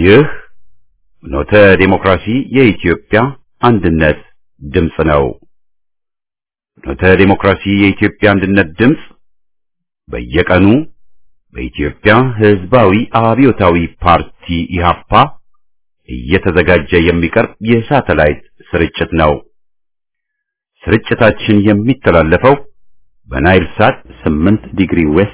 ይህ ኖተ ዴሞክራሲ የኢትዮጵያ አንድነት ድምፅ ነው። ኖተ ዴሞክራሲ የኢትዮጵያ አንድነት ድምፅ በየቀኑ በኢትዮጵያ ሕዝባዊ አብዮታዊ ፓርቲ ኢህአፓ እየተዘጋጀ የሚቀርብ የሳተላይት ስርጭት ነው። ስርጭታችን የሚተላለፈው በናይል ሳት 8 ዲግሪ ዌስት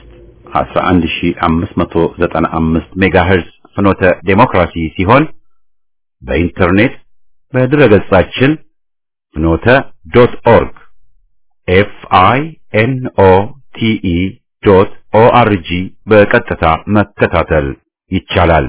11595 ሜጋሄርዝ ፍኖተ ዴሞክራሲ ሲሆን በኢንተርኔት በድረገጻችን ፍኖተ ዶት ኦርግ ኤፍ አይ ኤን ኦ ቲ ኢ ዶት ኦ አር ጂ በቀጥታ መከታተል ይቻላል።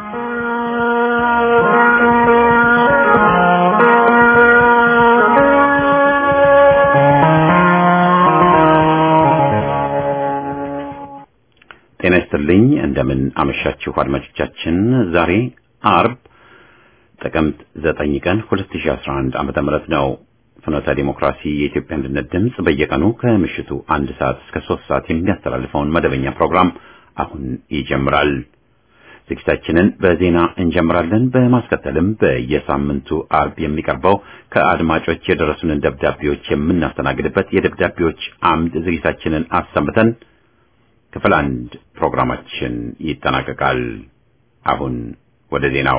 ጤና ይስጥልኝ። እንደምን አመሻችሁ አድማጮቻችን። ዛሬ አርብ ጥቅምት 9 ቀን 2011 ዓመተ ምህረት ነው። ፍኖተ ዲሞክራሲ የኢትዮጵያ አንድነት ድምፅ በየቀኑ ከምሽቱ አንድ ሰዓት እስከ ሶስት ሰዓት የሚያስተላልፈውን መደበኛ ፕሮግራም አሁን ይጀምራል። ዝግጅታችንን በዜና እንጀምራለን። በማስከተልም በየሳምንቱ አርብ የሚቀርበው ከአድማጮች የደረሱንን ደብዳቤዎች የምናስተናግድበት የደብዳቤዎች አምድ ዝግጅታችንን አሰምተን ክፍል አንድ ፕሮግራማችን ይጠናቀቃል። አሁን ወደ ዜናው።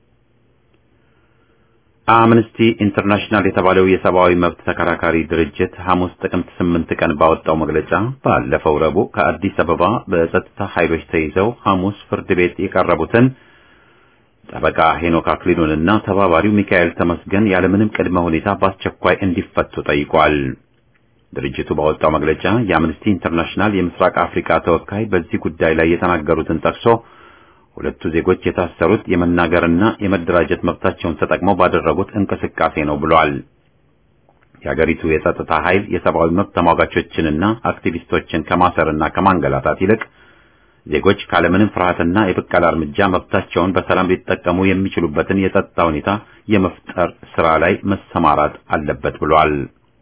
አምነስቲ ኢንተርናሽናል የተባለው የሰብአዊ መብት ተከራካሪ ድርጅት ሐሙስ ጥቅምት ስምንት ቀን ባወጣው መግለጫ ባለፈው ረቡዕ ከአዲስ አበባ በጸጥታ ኃይሎች ተይዘው ሐሙስ ፍርድ ቤት የቀረቡትን ጠበቃ ሄኖክ አክሊሉንና ተባባሪው ሚካኤል ተመስገን ያለምንም ቅድመ ሁኔታ በአስቸኳይ እንዲፈቱ ጠይቋል። ድርጅቱ ባወጣው መግለጫ የአምነስቲ ኢንተርናሽናል የምስራቅ አፍሪካ ተወካይ በዚህ ጉዳይ ላይ የተናገሩትን ጠቅሶ ሁለቱ ዜጎች የታሰሩት የመናገርና የመደራጀት መብታቸውን ተጠቅመው ባደረጉት እንቅስቃሴ ነው ብሏል። የሀገሪቱ የጸጥታ ኃይል የሰብአዊ መብት ተሟጋቾችንና አክቲቪስቶችን ከማሰርና ከማንገላታት ይልቅ ዜጎች ካለምንም ፍርሃትና የብቀላ እርምጃ መብታቸውን በሰላም ሊጠቀሙ የሚችሉበትን የጸጥታ ሁኔታ የመፍጠር ስራ ላይ መሰማራት አለበት ብሏል።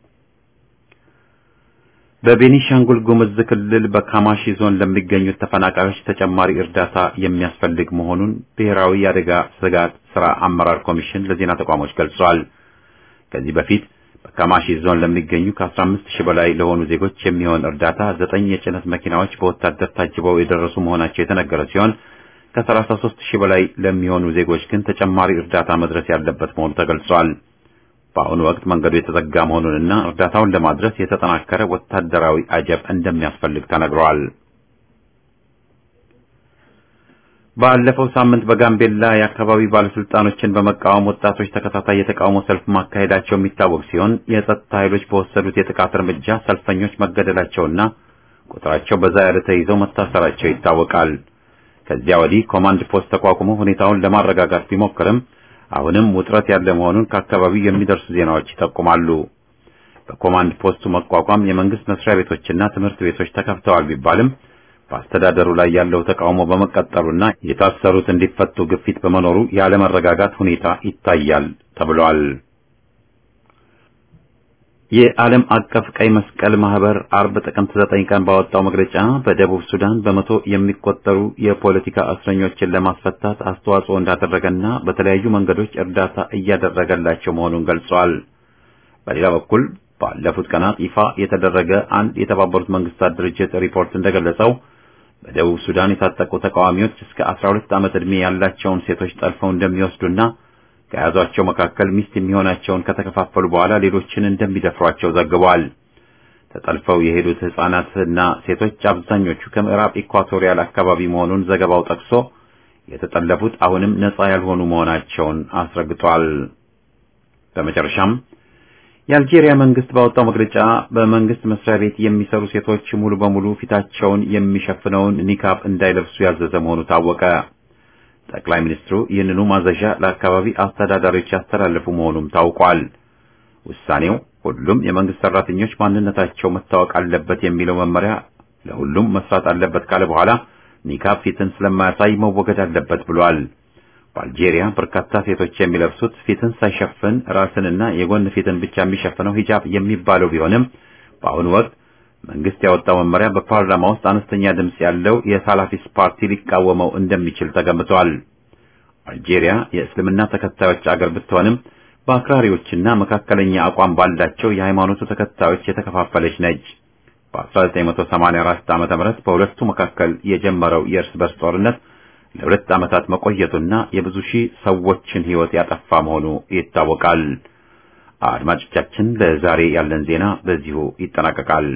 በቤኒሻንጉል ጉሙዝ ክልል በካማሺ ዞን ለሚገኙት ተፈናቃዮች ተጨማሪ እርዳታ የሚያስፈልግ መሆኑን ብሔራዊ የአደጋ ስጋት ስራ አመራር ኮሚሽን ለዜና ተቋሞች ገልጿል። ከዚህ በፊት በካማሺ ዞን ለሚገኙ ከ15 ሺህ በላይ ለሆኑ ዜጎች የሚሆን እርዳታ ዘጠኝ የጭነት መኪናዎች በወታደር ታጅበው የደረሱ መሆናቸው የተነገረ ሲሆን ከ33 ሺህ በላይ ለሚሆኑ ዜጎች ግን ተጨማሪ እርዳታ መድረስ ያለበት መሆኑ ተገልጿል። በአሁኑ ወቅት መንገዱ የተዘጋ መሆኑንና እርዳታውን ለማድረስ የተጠናከረ ወታደራዊ አጀብ እንደሚያስፈልግ ተነግሯል። ባለፈው ሳምንት በጋምቤላ የአካባቢ ባለስልጣኖችን በመቃወም ወጣቶች ተከታታይ የተቃውሞ ሰልፍ ማካሄዳቸው የሚታወቅ ሲሆን የጸጥታ ኃይሎች በወሰዱት የጥቃት እርምጃ ሰልፈኞች መገደላቸውና ቁጥራቸው በዛ ያለ ተይዘው መታሰራቸው ይታወቃል። ከዚያ ወዲህ ኮማንድ ፖስት ተቋቁሞ ሁኔታውን ለማረጋጋት ቢሞክርም አሁንም ውጥረት ያለ መሆኑን ከአካባቢው የሚደርሱ ዜናዎች ይጠቁማሉ። በኮማንድ ፖስቱ መቋቋም የመንግስት መስሪያ ቤቶችና ትምህርት ቤቶች ተከፍተዋል ቢባልም በአስተዳደሩ ላይ ያለው ተቃውሞ በመቀጠሉና የታሰሩት እንዲፈቱ ግፊት በመኖሩ ያለመረጋጋት ሁኔታ ይታያል ተብሏል። የዓለም አቀፍ ቀይ መስቀል ማህበር አርብ ጥቅምት ዘጠኝ ቀን ባወጣው መግለጫ በደቡብ ሱዳን በመቶ የሚቆጠሩ የፖለቲካ እስረኞችን ለማስፈታት አስተዋጽኦ እንዳደረገና በተለያዩ መንገዶች እርዳታ እያደረገላቸው መሆኑን ገልጿል። በሌላ በኩል ባለፉት ቀናት ይፋ የተደረገ አንድ የተባበሩት መንግስታት ድርጅት ሪፖርት እንደገለጸው በደቡብ ሱዳን የታጠቁ ተቃዋሚዎች እስከ 12 ዓመት ዕድሜ ያላቸውን ሴቶች ጠልፈው እንደሚወስዱና ከያዟቸው መካከል ሚስት የሚሆናቸውን ከተከፋፈሉ በኋላ ሌሎችን እንደሚደፍሯቸው ዘግቧል። ተጠልፈው የሄዱት ሕፃናትና ሴቶች አብዛኞቹ ከምዕራብ ኢኳቶሪያል አካባቢ መሆኑን ዘገባው ጠቅሶ የተጠለፉት አሁንም ነፃ ያልሆኑ መሆናቸውን አስረግጧል። በመጨረሻም የአልጄሪያ መንግስት ባወጣው መግለጫ በመንግስት መስሪያ ቤት የሚሰሩ ሴቶች ሙሉ በሙሉ ፊታቸውን የሚሸፍነውን ኒካብ እንዳይለብሱ ያዘዘ መሆኑ ታወቀ። ጠቅላይ ሚኒስትሩ ይህንኑ ማዘዣ ለአካባቢ አስተዳዳሪዎች ያስተላለፉ መሆኑም ታውቋል። ውሳኔው ሁሉም የመንግስት ሰራተኞች ማንነታቸው መታወቅ አለበት የሚለው መመሪያ ለሁሉም መስራት አለበት ካለ በኋላ ኒካብ ፊትን ስለማያሳይ መወገድ አለበት ብሏል። በአልጄሪያ በርካታ ሴቶች የሚለብሱት ፊትን ሳይሸፍን ራስንና የጎን ፊትን ብቻ የሚሸፍነው ሂጃብ የሚባለው ቢሆንም በአሁኑ ወቅት መንግስት ያወጣው መመሪያ በፓርላማ ውስጥ አነስተኛ ድምጽ ያለው የሳላፊስ ፓርቲ ሊቃወመው እንደሚችል ተገምቷል። አልጄሪያ የእስልምና ተከታዮች አገር ብትሆንም በአክራሪዎችና መካከለኛ አቋም ባላቸው የሃይማኖቱ ተከታዮች የተከፋፈለች ነች። በ1984 ዓመተ ምህረት በሁለቱ መካከል የጀመረው የእርስ በርስ ጦርነት ለሁለት ዓመታት መቆየቱና የብዙ ሺህ ሰዎችን ሕይወት ያጠፋ መሆኑ ይታወቃል። አድማጮቻችን፣ ለዛሬ ያለን ዜና በዚሁ ይጠናቀቃል።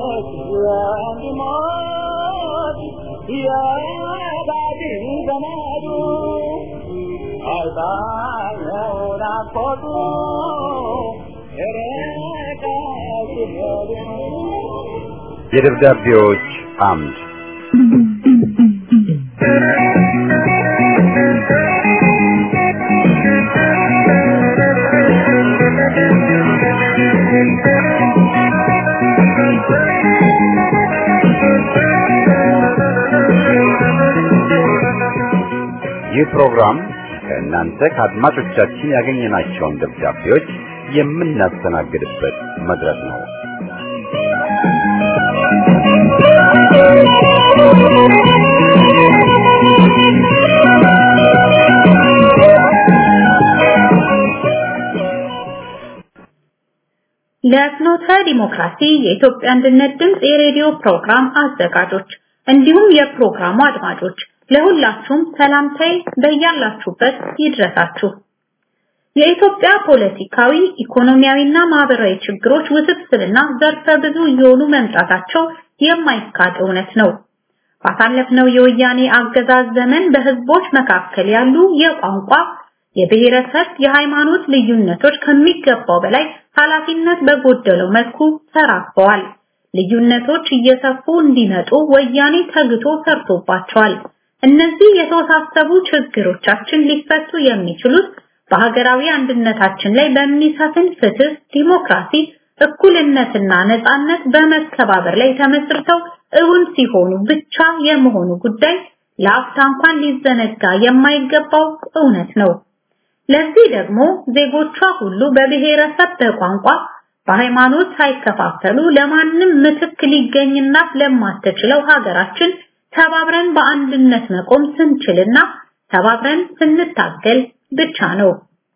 Yeah, የደብዳቤዎች አምድ ይህ ፕሮግራም ከእናንተ ከአድማጮቻችን ያገኘናቸውን ደብዳቤዎች የምናስተናግድበት መድረክ ነው። ለፍኖተ ዲሞክራሲ የኢትዮጵያ አንድነት ድምፅ የሬዲዮ ፕሮግራም አዘጋጆች እንዲሁም የፕሮግራሙ አድማጮች ለሁላችሁም ሰላምታዬ በያላችሁበት ይድረሳችሁ። የኢትዮጵያ ፖለቲካዊ፣ ኢኮኖሚያዊና ማህበራዊ ችግሮች ውስብስብና ዘርፈ ብዙ እየሆኑ መምጣታቸው የማይካድ እውነት ነው። ባሳለፍነው የወያኔ አገዛዝ ዘመን በህዝቦች መካከል ያሉ የቋንቋ፣ የብሔረሰብ፣ የሃይማኖት ልዩነቶች ከሚገባው በላይ ኃላፊነት በጎደለው መልኩ ተራክበዋል። ልዩነቶች እየሰፉ እንዲመጡ ወያኔ ተግቶ ሰርቶባቸዋል። እነዚህ የተወሳሰቡ ችግሮቻችን ሊፈቱ የሚችሉት በሀገራዊ አንድነታችን ላይ በሚሰፍን ፍትህ፣ ዲሞክራሲ፣ እኩልነትና ነጻነት በመከባበር ላይ ተመስርተው እውን ሲሆኑ ብቻ የመሆኑ ጉዳይ ለአፍታ እንኳን ሊዘነጋ የማይገባው እውነት ነው። ለዚህ ደግሞ ዜጎቿ ሁሉ በብሔረሰብ፣ በቋንቋ፣ በሃይማኖት ሳይከፋፈሉ ለማንም ምትክ ሊገኝና ለማትችለው ሀገራችን ተባብረን በአንድነት መቆም ስንችልና ተባብረን ስንታገል ብቻ ነው።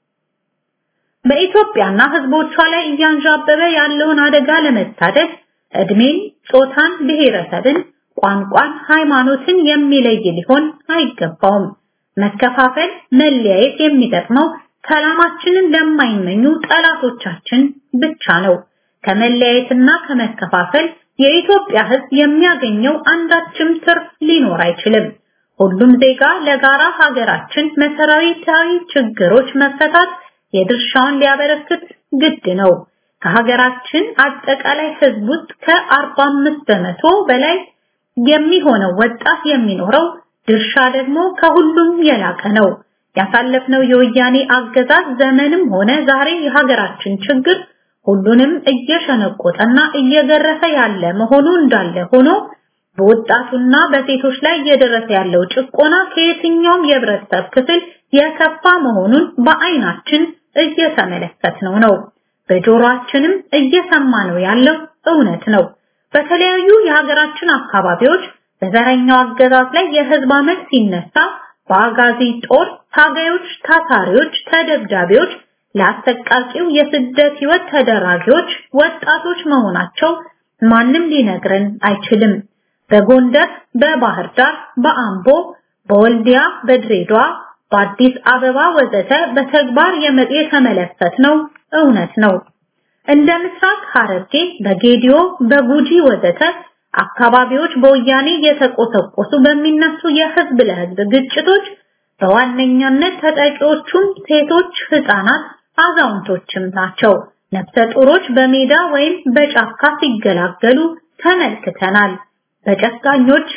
በኢትዮጵያና ህዝቦቿ ላይ እያንዣበበ ያለውን አደጋ ለመታደግ እድሜን፣ ጾታን፣ ብሔረሰብን፣ ቋንቋን፣ ሃይማኖትን የሚለይ ሊሆን አይገባውም። መከፋፈል፣ መለያየት የሚጠቅመው ሰላማችንን ለማይመኙ ጠላቶቻችን ብቻ ነው። ከመለያየትና ከመከፋፈል የኢትዮጵያ ህዝብ የሚያገኘው አንዳችም ትርፍ ሊኖር አይችልም። ሁሉም ዜጋ ለጋራ ሀገራችን መሰረታዊ ችግሮች መፈታት የድርሻውን ሊያበረክት ግድ ነው። ከሀገራችን አጠቃላይ ህዝብ ውስጥ ከ45 በመቶ በላይ የሚሆነው ወጣት የሚኖረው ድርሻ ደግሞ ከሁሉም የላቀ ነው። ያሳለፍነው የወያኔ አገዛዝ ዘመንም ሆነ ዛሬ የሀገራችን ችግር ሁሉንም እየሸነቆጠና እየገረፈ ያለ መሆኑ እንዳለ ሆኖ በወጣቱና በሴቶች ላይ እየደረሰ ያለው ጭቆና ከየትኛውም የህብረተሰብ ክፍል የከፋ መሆኑን በአይናችን እየተመለከትነው ነው። በጆሮአችንም እየሰማነው ያለው እውነት ነው። በተለያዩ የሀገራችን አካባቢዎች በዘረኛው አገዛዝ ላይ የህዝብ አመት ሲነሳ በአጋዚ ጦር ታጋዮች፣ ታሳሪዎች፣ ተደብዳቢዎች ለአሰቃቂው የስደት ህይወት ተደራጊዎች ወጣቶች መሆናቸው ማንም ሊነግረን አይችልም። በጎንደር፣ በባህር ዳር፣ በአምቦ፣ በወልዲያ፣ በድሬዳዋ፣ በአዲስ አበባ ወዘተ በተግባር የተመለከትነው እውነት ነው። እንደ ምስራቅ ሐረርጌ፣ በጌዲዮ፣ በጉጂ ወዘተ አካባቢዎች በወያኔ የተቆሰቆሱ በሚነሱ የህዝብ ለህዝብ ግጭቶች በዋነኛነት ተጠቂዎቹም ሴቶች፣ ህፃናት፣ አዛውንቶችም ናቸው። ነፍሰ ጡሮች በሜዳ ወይም በጫካ ሲገላገሉ ተመልክተናል። በጨካኞች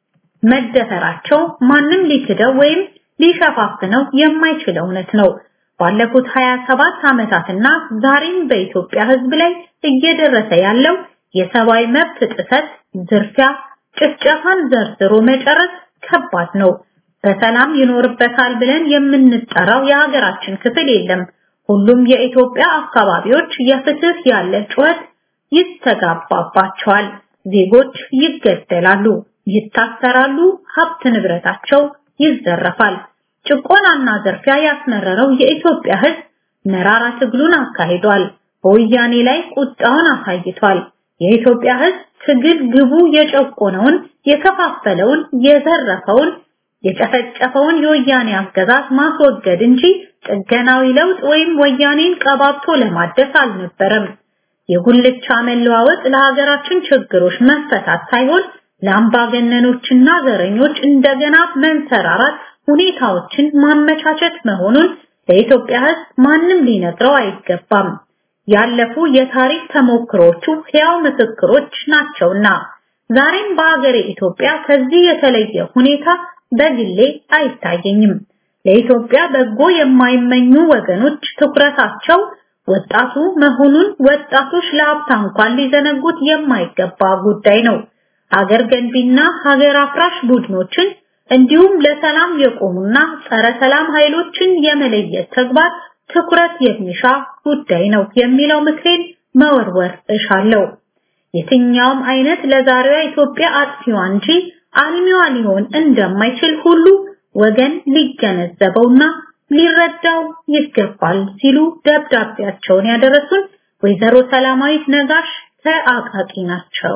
መደፈራቸው ማንም ሊክደው ወይም ሊሸፋፍነው የማይችል እውነት ነው። ባለፉት 27 ዓመታትና ዛሬም በኢትዮጵያ ህዝብ ላይ እየደረሰ ያለው የሰብአዊ መብት ጥሰት፣ ዝርፊያ፣ ጭፍጨፋን ዘርዝሮ መጨረስ ከባድ ነው። በሰላም ይኖርበታል ብለን የምንጠራው የሀገራችን ክፍል የለም። ሁሉም የኢትዮጵያ አካባቢዎች የፍትህ ያለ ጩኸት ይስተጋባባቸዋል። ዜጎች ይገደላሉ፣ ይታሰራሉ፣ ሀብት ንብረታቸው ይዘረፋል። ጭቆናና ዘርፊያ ያስመረረው የኢትዮጵያ ህዝብ መራራ ትግሉን አካሂዷል። በወያኔ ላይ ቁጣውን አሳይቷል። የኢትዮጵያ ህዝብ ትግል ግቡ የጨቆነውን፣ የከፋፈለውን፣ የዘረፈውን፣ የጨፈጨፈውን የወያኔ አገዛዝ ማስወገድ እንጂ ጥገናዊ ለውጥ ወይም ወያኔን ቀባብቶ ለማደስ አልነበረም። የጉልቻ መለዋወጥ ለሀገራችን ችግሮች መፈታት ሳይሆን ለአምባገነኖችና ዘረኞች እንደገና መንሰራራት ሁኔታዎችን ማመቻቸት መሆኑን ለኢትዮጵያ ሕዝብ ማንም ሊነግረው አይገባም። ያለፉ የታሪክ ተሞክሮቹ ሕያው ምስክሮች ናቸውና ዛሬም በሀገሬ ኢትዮጵያ ከዚህ የተለየ ሁኔታ በግሌ አይታየኝም። ለኢትዮጵያ በጎ የማይመኙ ወገኖች ትኩረታቸው ወጣቱ መሆኑን ወጣቶች ለሀብታ እንኳን ሊዘነጉት የማይገባ ጉዳይ ነው። ሀገር ገንቢና ሀገር አፍራሽ ቡድኖችን እንዲሁም ለሰላም የቆሙና ጸረ ሰላም ኃይሎችን የመለየት ተግባር ትኩረት የሚሻ ጉዳይ ነው የሚለው ምክሬን መወርወር እሻለሁ። የትኛውም አይነት ለዛሬዋ ኢትዮጵያ አጥፊዋ እንጂ አልሚዋ ሊሆን እንደማይችል ሁሉ ወገን ሊገነዘበውና ሊረዳው ይገባል ሲሉ ደብዳቤያቸውን ያደረሱን ወይዘሮ ሰላማዊት ነጋሽ ከአቃቂ ናቸው።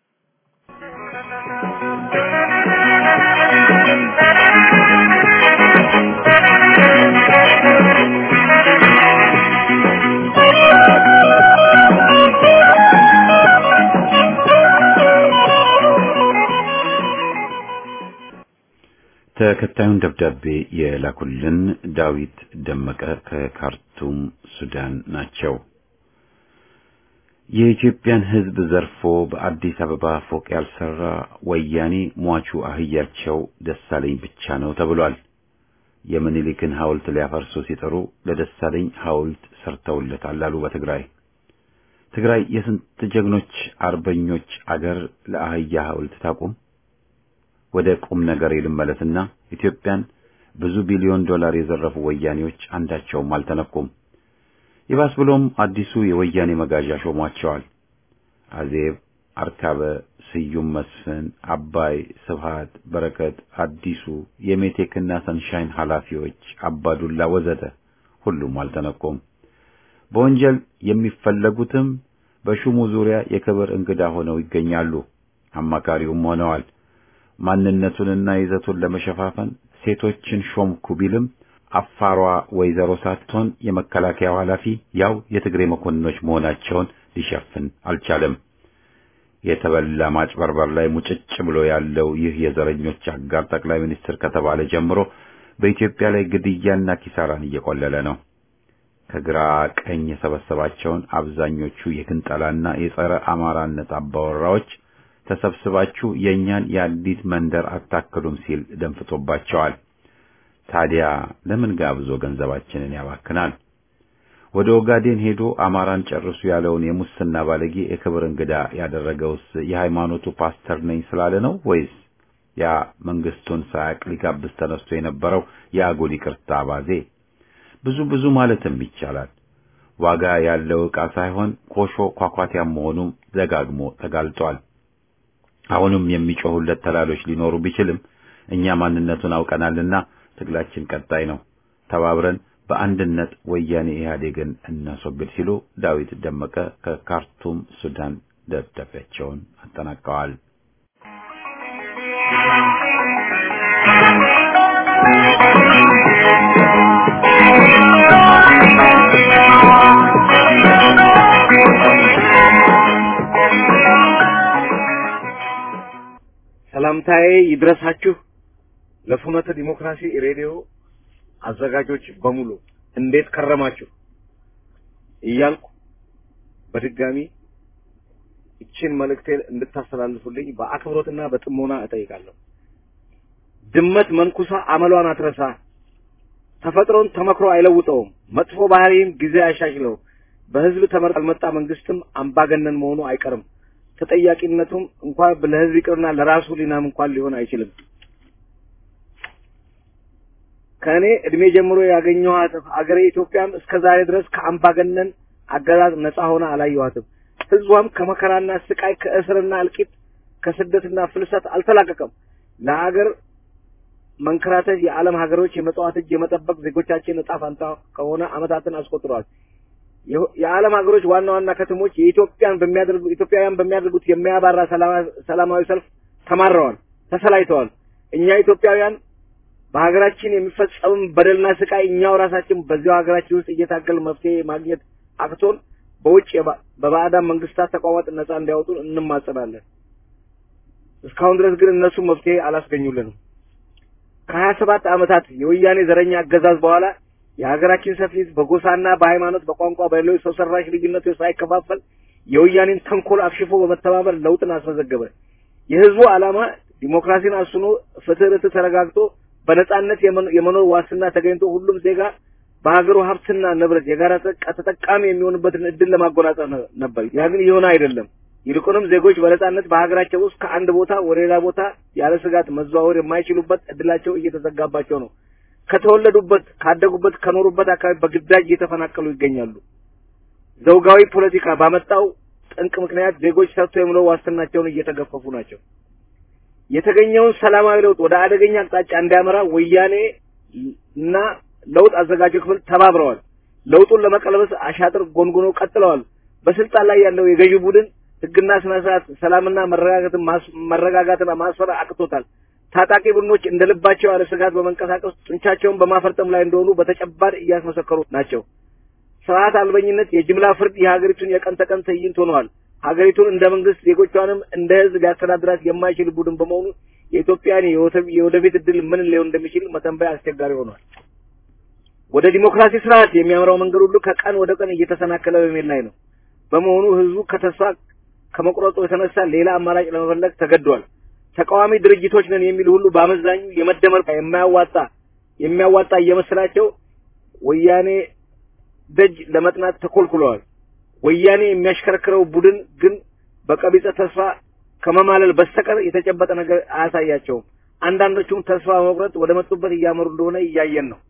ተከታዩን ደብዳቤ የላኩልን ዳዊት ደመቀ ከካርቱም ሱዳን ናቸው። የኢትዮጵያን ሕዝብ ዘርፎ በአዲስ አበባ ፎቅ ያልሰራ ወያኔ ሟቹ አህያቸው ደሳለኝ ብቻ ነው ተብሏል። የምኒልክን ሐውልት ሊያፈርሱ ሲጠሩ ለደሳለኝ ሐውልት ሰርተውለታል አሉ በትግራይ ትግራይ የስንት ጀግኖች አርበኞች አገር ለአህያ ሐውልት ታቁም። ወደ ቁም ነገር ልመለስና ኢትዮጵያን ብዙ ቢሊዮን ዶላር የዘረፉ ወያኔዎች አንዳቸውም አልተነኩም። ይባስ ብሎም አዲሱ የወያኔ መጋዣ ሾሟቸዋል። አዜብ፣ አርካበ፣ ስዩም መስፍን፣ አባይ፣ ስብሃት፣ በረከት፣ አዲሱ የሜቴክና ሰንሻይን ኃላፊዎች፣ አባዱላ ወዘተ ሁሉም አልተነኩም። በወንጀል የሚፈለጉትም በሹሙ ዙሪያ የክብር እንግዳ ሆነው ይገኛሉ። አማካሪውም ሆነዋል። ማንነቱንና ይዘቱን ለመሸፋፈን ሴቶችን ሾምኩ ቢልም አፋሯ ወይዘሮ ሳትሆን የመከላከያው ኃላፊ ያው የትግሬ መኮንኖች መሆናቸውን ሊሸፍን አልቻለም። የተበላ ማጭበርበር ላይ ሙጭጭ ብሎ ያለው ይህ የዘረኞች አጋር ጠቅላይ ሚኒስትር ከተባለ ጀምሮ በኢትዮጵያ ላይ ግድያና ኪሳራን እየቆለለ ነው። ከግራ ቀኝ የሰበሰባቸውን አብዛኞቹ የግንጠላና የጸረ አማራነት አባወራዎች ተሰብስባችሁ የእኛን የአዲስ መንደር አታክሉም ሲል ደንፍቶባቸዋል። ታዲያ ለምን ጋብዞ ገንዘባችንን ያባክናል? ወደ ኦጋዴን ሄዶ አማራን ጨርሱ ያለውን የሙስና ባለጌ የክብር እንግዳ ያደረገውስ የሃይማኖቱ ፓስተር ነኝ ስላለ ነው ወይስ ያ መንግስቱን ሳያቅ ሊጋብዝ ተነስቶ የነበረው የአጉል ይቅርታ አባዜ? ብዙ ብዙ ማለትም ይቻላል። ዋጋ ያለው ዕቃ ሳይሆን ኮሾ ኳኳቲያም መሆኑም ደጋግሞ ተጋልጧል። አሁንም የሚጮሁለት ተላሎች ሊኖሩ ቢችልም እኛ ማንነቱን አውቀናልና ትግላችን ቀጣይ ነው። ተባብረን በአንድነት ወያኔ ኢህአዴግን እናስወግድ ሲሉ ዳዊት ደመቀ ከካርቱም ሱዳን ደብዳቤያቸውን አጠናቀዋል። ሰላምታዬ ይድረሳችሁ ለፍኖተ ዲሞክራሲ ሬዲዮ አዘጋጆች በሙሉ እንዴት ከረማችሁ እያልኩ በድጋሚ ይችን መልእክቴን እንድታስተላልፉልኝ በአክብሮትና በጥሞና እጠይቃለሁ። ድመት መንኩሳ አመሏን አትረሳ። ተፈጥሮን ተመክሮ አይለውጠውም። መጥፎ ባህሪም ጊዜ አይሻሽለው። በህዝብ ተመርጦ ያልመጣ መንግስትም አምባገነን መሆኑ አይቀርም። ተጠያቂነቱም እንኳን ለህዝብ ይቅርና ለራሱ ሊናም እንኳን ሊሆን አይችልም። ከእኔ እድሜ ጀምሮ ያገኘኋት አገሬ ኢትዮጵያም እስከ ዛሬ ድረስ ከአምባገነን አገዛዝ ነፃ ሆና አላየኋትም። ህዝቧም ከመከራና ስቃይ፣ ከእስርና እልቂት፣ ከስደትና ፍልሰት አልተላቀቀም። ለሀገር መንከራተት የዓለም ሀገሮች የመጽዋት እጅ የመጠበቅ ዜጎቻችን እጣ ፈንታ ከሆነ አመታትን አስቆጥረዋል። የዓለም ሀገሮች ዋና ዋና ከተሞች የኢትዮጵያን በሚያደርጉ ኢትዮጵያውያን በሚያደርጉት የሚያባራ ሰላማዊ ሰልፍ ተማረዋል፣ ተሰላይተዋል። እኛ ኢትዮጵያውያን በሀገራችን የሚፈጸም በደልና ስቃይ እኛው ራሳችን በዚያው ሀገራችን ውስጥ እየታገል መፍትሄ ማግኘት አቅቶን በውጭ በባዕዳን መንግስታት ተቋማት ነጻ እንዲያወጡን እንማጸናለን። እስካሁን ድረስ ግን እነሱ መፍትሄ አላስገኙልንም። ከሀያ ሰባት ዓመታት የወያኔ ዘረኛ አገዛዝ በኋላ የሀገራችን ሰፊ ሕዝብ በጎሳና በሃይማኖት፣ በቋንቋ፣ በሌሎች ሰው ሰራሽ ልዩነቶች ሳይከፋፈል የወያኔን ተንኮል አክሽፎ በመተባበር ለውጥን አስመዘገበ። የህዝቡ ዓላማ ዲሞክራሲን አስኖ ፍትህ፣ ርትዕ ተረጋግጦ በነጻነት የመኖር ዋስትና ተገኝቶ ሁሉም ዜጋ በሀገሩ ሀብትና ንብረት የጋራ ተጠቃሚ የሚሆንበትን እድል ለማጎናጸፍ ነበር። ያ ግን የሆነ አይደለም። ይልቁንም ዜጎች በነጻነት በሀገራቸው ውስጥ ከአንድ ቦታ ወደ ሌላ ቦታ ያለ ስጋት መዘዋወር የማይችሉበት እድላቸው እየተዘጋባቸው ነው። ከተወለዱበት፣ ካደጉበት፣ ከኖሩበት አካባቢ በግዳጅ እየተፈናቀሉ ይገኛሉ። ዘውጋዊ ፖለቲካ ባመጣው ጠንቅ ምክንያት ዜጎች ሰርቶ የምለው ዋስትናቸውን እየተገፈፉ ናቸው። የተገኘውን ሰላማዊ ለውጥ ወደ አደገኛ አቅጣጫ እንዲያመራ ወያኔ እና ለውጥ አዘጋጁ ክፍል ተባብረዋል። ለውጡን ለመቀልበስ አሻጥር ጎንጉኖ ቀጥለዋል። በስልጣን ላይ ያለው የገዢ ቡድን ህግና ስነ ስርዓት፣ ሰላምና መረጋጋትን መረጋጋትን ማስፈር አቅቶታል። ታጣቂ ቡድኖች እንደ ልባቸው ያለ ስጋት በመንቀሳቀስ ጡንቻቸውን በማፈርጠም ላይ እንደሆኑ በተጨባጭ እያስመሰከሩ ናቸው። ስርዓት አልበኝነት፣ የጅምላ ፍርድ የሀገሪቱን የቀን ተቀን ትዕይንት ሆነዋል። ሀገሪቱን እንደ መንግስት ዜጎቿንም እንደ ህዝብ ሊያስተዳድራት የማይችል ቡድን በመሆኑ የኢትዮጵያን የወደፊት እድል ምን ሊሆን እንደሚችል መተንበይ አስቸጋሪ ሆኗል። ወደ ዲሞክራሲ ስርዓት የሚያምራው መንገድ ሁሉ ከቀን ወደ ቀን እየተሰናከለ በመሄድ ላይ ነው። በመሆኑ ህዝቡ ከተስፋ ከመቁረጡ የተነሳ ሌላ አማራጭ ለመፈለግ ተገዷል። ተቃዋሚ ድርጅቶች ነን የሚሉ ሁሉ በአመዛኙ የመደመር የማያዋጣ የሚያዋጣ እየመሰላቸው ወያኔ ደጅ ለመጥናት ተኮልኩለዋል። ወያኔ የሚያሽከረክረው ቡድን ግን በቀቢጸ ተስፋ ከመማለል በስተቀር የተጨበጠ ነገር አያሳያቸውም። አንዳንዶቹም ተስፋ በመቁረጥ ወደ መጡበት እያመሩ እንደሆነ እያየን ነው።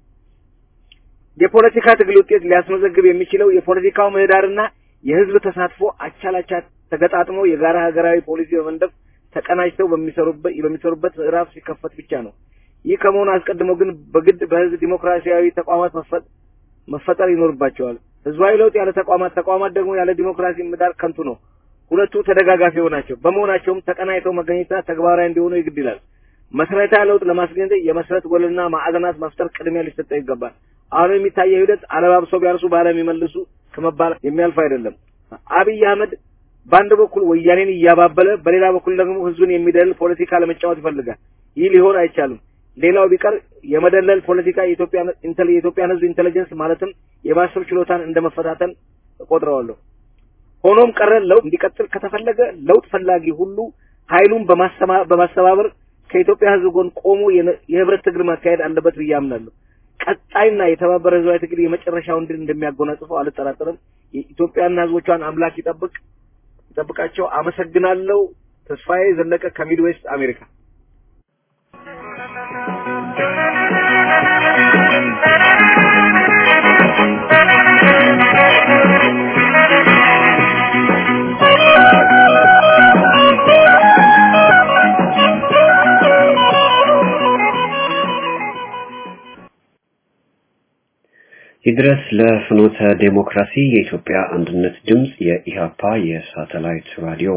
የፖለቲካ ትግል ውጤት ሊያስመዘግብ የሚችለው የፖለቲካው ምህዳርና የህዝብ ተሳትፎ አቻላቻ ተገጣጥሞ የጋራ ሀገራዊ ፖሊሲ በመንደፍ ተቀናጅተው በሚሰሩበት በሚሰሩበት ምዕራፍ ሲከፈት ብቻ ነው። ይህ ከመሆኑ አስቀድሞ ግን በግድ በህዝብ ዲሞክራሲያዊ ተቋማት መፈጠር ይኖርባቸዋል። ህዝባዊ ለውጥ ያለ ተቋማት፣ ተቋማት ደግሞ ያለ ዲሞክራሲ ምህዳር ከንቱ ነው። ሁለቱ ተደጋጋፊ ናቸው። በመሆናቸውም ተቀናይተው መገኘትና ተግባራዊ እንዲሆኑ ይግድ ይላል። መሰረታዊ ለውጥ ለማስገኘት የመሰረት ወለልና ማዕዘናት መፍጠር ቅድሚያ ሊሰጠው ይገባል። አሁን የሚታየው ሂደት አለባብሰው ቢያርሱ ባለም ይመልሱ ከመባል የሚያልፍ አይደለም። አብይ አህመድ በአንድ በኩል ወያኔን እያባበለ በሌላ በኩል ደግሞ ህዝብን የሚደልል ፖለቲካ ለመጫወት ይፈልጋል። ይህ ሊሆን አይቻልም። ሌላው ቢቀር የመደለል ፖለቲካ የኢትዮጵያን ህዝብ ኢንቴሊጀንስ ማለትም የማሰብ ችሎታን እንደመፈታተን እቆጥረዋለሁ። ሆኖም ቀረ ለውጥ እንዲቀጥል ከተፈለገ ለውጥ ፈላጊ ሁሉ ኃይሉን በማስተባበር ከኢትዮጵያ ህዝብ ጎን ቆሞ የህብረት ትግል ማካሄድ አለበት ብዬ አምናለሁ። ቀጣይና የተባበረ ህዝባዊ ትግል የመጨረሻውን ድል እንደሚያጎናጽፈው አልጠራጠርም። የኢትዮጵያና ህዝቦቿን አምላክ ይጠብቅ ይጠብቃቸው። አመሰግናለሁ። ተስፋዬ ዘለቀ ከሚድዌስት አሜሪካ። ይድረስ ለፍኖተ ዴሞክራሲ የኢትዮጵያ አንድነት ድምፅ የኢሃፓ የሳተላይት ራዲዮ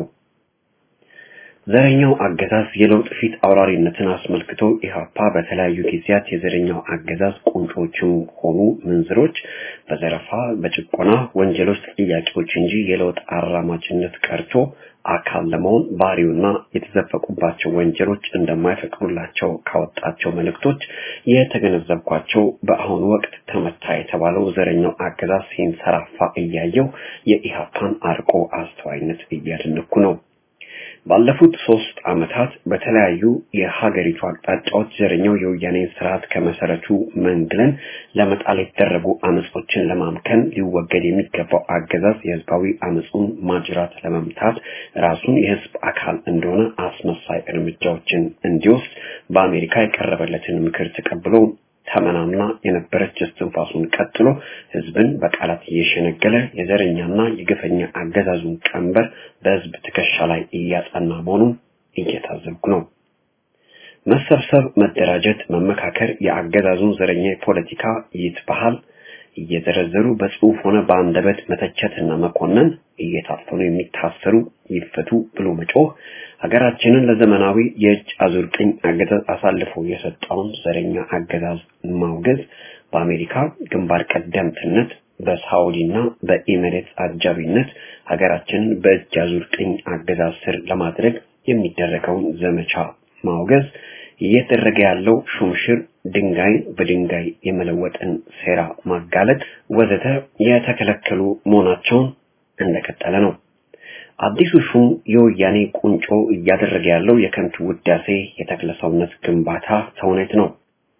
ዘረኛው አገዛዝ የለውጥ ፊት አውራሪነትን አስመልክቶ ኢሃፓ በተለያዩ ጊዜያት የዘረኛው አገዛዝ ቁንጮችም ሆኑ ምንዝሮች በዘረፋ፣ በጭቆና ወንጀሎች ጥያቄዎች እንጂ የለውጥ አራማጅነት ቀርቶ አካል ለመሆን ባህሪውና የተዘፈቁባቸው ወንጀሎች እንደማይፈቅዱላቸው ካወጣቸው መልእክቶች የተገነዘብኳቸው በአሁኑ ወቅት ተመታ የተባለው ዘረኛው አገዛዝ ሲንሰራፋ እያየው የኢሃፓን አርቆ አስተዋይነት እያደነኩ ነው። ባለፉት ሶስት ዓመታት በተለያዩ የሀገሪቱ አቅጣጫዎች ዘረኛው የወያኔን ስርዓት ከመሰረቱ መንግለን ለመጣል የተደረጉ አመጾችን ለማምከን ሊወገድ የሚገባው አገዛዝ የህዝባዊ አመጹን ማጅራት ለመምታት ራሱን የህዝብ አካል እንደሆነ አስመሳይ እርምጃዎችን እንዲወስድ በአሜሪካ የቀረበለትን ምክር ተቀብሎ ተመናምና የነበረች እስትንፋሱን ቀጥሎ ህዝብን በቃላት እየሸነገለ የዘረኛና የግፈኛ አገዛዙን ቀንበር በህዝብ ትከሻ ላይ እያጸና መሆኑን እየታዘብኩ ነው። መሰብሰብ፣ መደራጀት፣ መመካከር የአገዛዙን ዘረኛ የፖለቲካ ይትባሃል እየዘረዘሩ በጽሁፍ ሆነ በአንደበት መተቸትና መኮነን እየታፈኑ የሚታሰሩ ይፈቱ ብሎ መጮህ ሀገራችንን ለዘመናዊ የእጅ አዙር ቅኝ አገዛዝ አሳልፎ የሰጠውን ዘረኛ አገዛዝ ማውገዝ በአሜሪካ ግንባር ቀደምትነት በሳውዲና በኢሚሬትስ አጃቢነት ሀገራችንን በእጅ አዙር ቅኝ አገዛዝ ስር ለማድረግ የሚደረገውን ዘመቻ ማውገዝ እየተደረገ ያለው ሹምሽር ድንጋይን በድንጋይ የመለወጥን ሴራ ማጋለጥ ወዘተ የተከለከሉ መሆናቸውን እንደቀጠለ ነው። አዲሱ ሹም የወያኔ ቁንጮ እያደረገ ያለው የከንቱ ውዳሴ የተክለ ሰውነት ግንባታ ተውኔት ነው።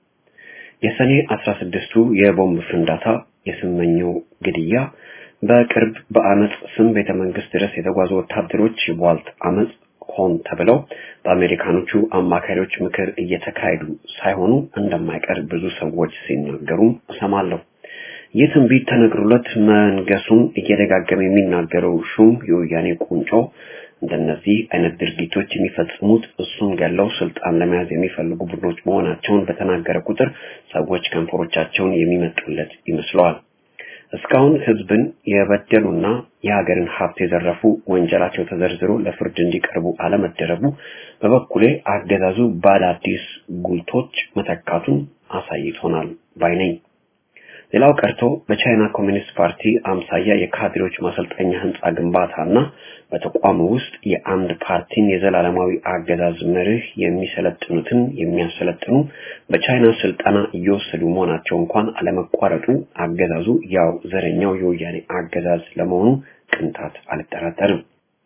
የሰኔ 16ቱ የቦምብ ፍንዳታ፣ የስመኘው ግድያ፣ በቅርብ በአመፅ ስም ቤተ መንግስት ድረስ የተጓዙ ወታደሮች የቧልት አመፅ ሆን ተብለው በአሜሪካኖቹ አማካሪዎች ምክር እየተካሄዱ ሳይሆኑ እንደማይቀር ብዙ ሰዎች ሲናገሩም እሰማለሁ። ይህ ትንቢት ተነግሮለት መንገሱን እየደጋገመ የሚናገረው ሹም የወያኔ ቁንጮ እንደነዚህ አይነት ድርጊቶች የሚፈጽሙት እሱን ገለው ስልጣን ለመያዝ የሚፈልጉ ቡድኖች መሆናቸውን በተናገረ ቁጥር ሰዎች ከንፈሮቻቸውን የሚመጡለት ይመስለዋል። እስካሁን ህዝብን የበደሉና የሀገርን ሀብት የዘረፉ ወንጀላቸው ተዘርዝሮ ለፍርድ እንዲቀርቡ አለመደረጉ በበኩሌ አገዛዙ በአዳዲስ ጉልቶች መተካቱን አሳይቶናል ባይ ነኝ። ሌላው ቀርቶ በቻይና ኮሚኒስት ፓርቲ አምሳያ የካድሬዎች ማሰልጠኛ ህንፃ ግንባታና በተቋሙ ውስጥ የአንድ ፓርቲን የዘላለማዊ አገዛዝ መርህ የሚሰለጥኑትን የሚያሰለጥኑ በቻይና ስልጠና እየወሰዱ መሆናቸው እንኳን አለመቋረጡ አገዛዙ ያው ዘረኛው የወያኔ አገዛዝ ለመሆኑ ቅንጣት አልጠራጠርም።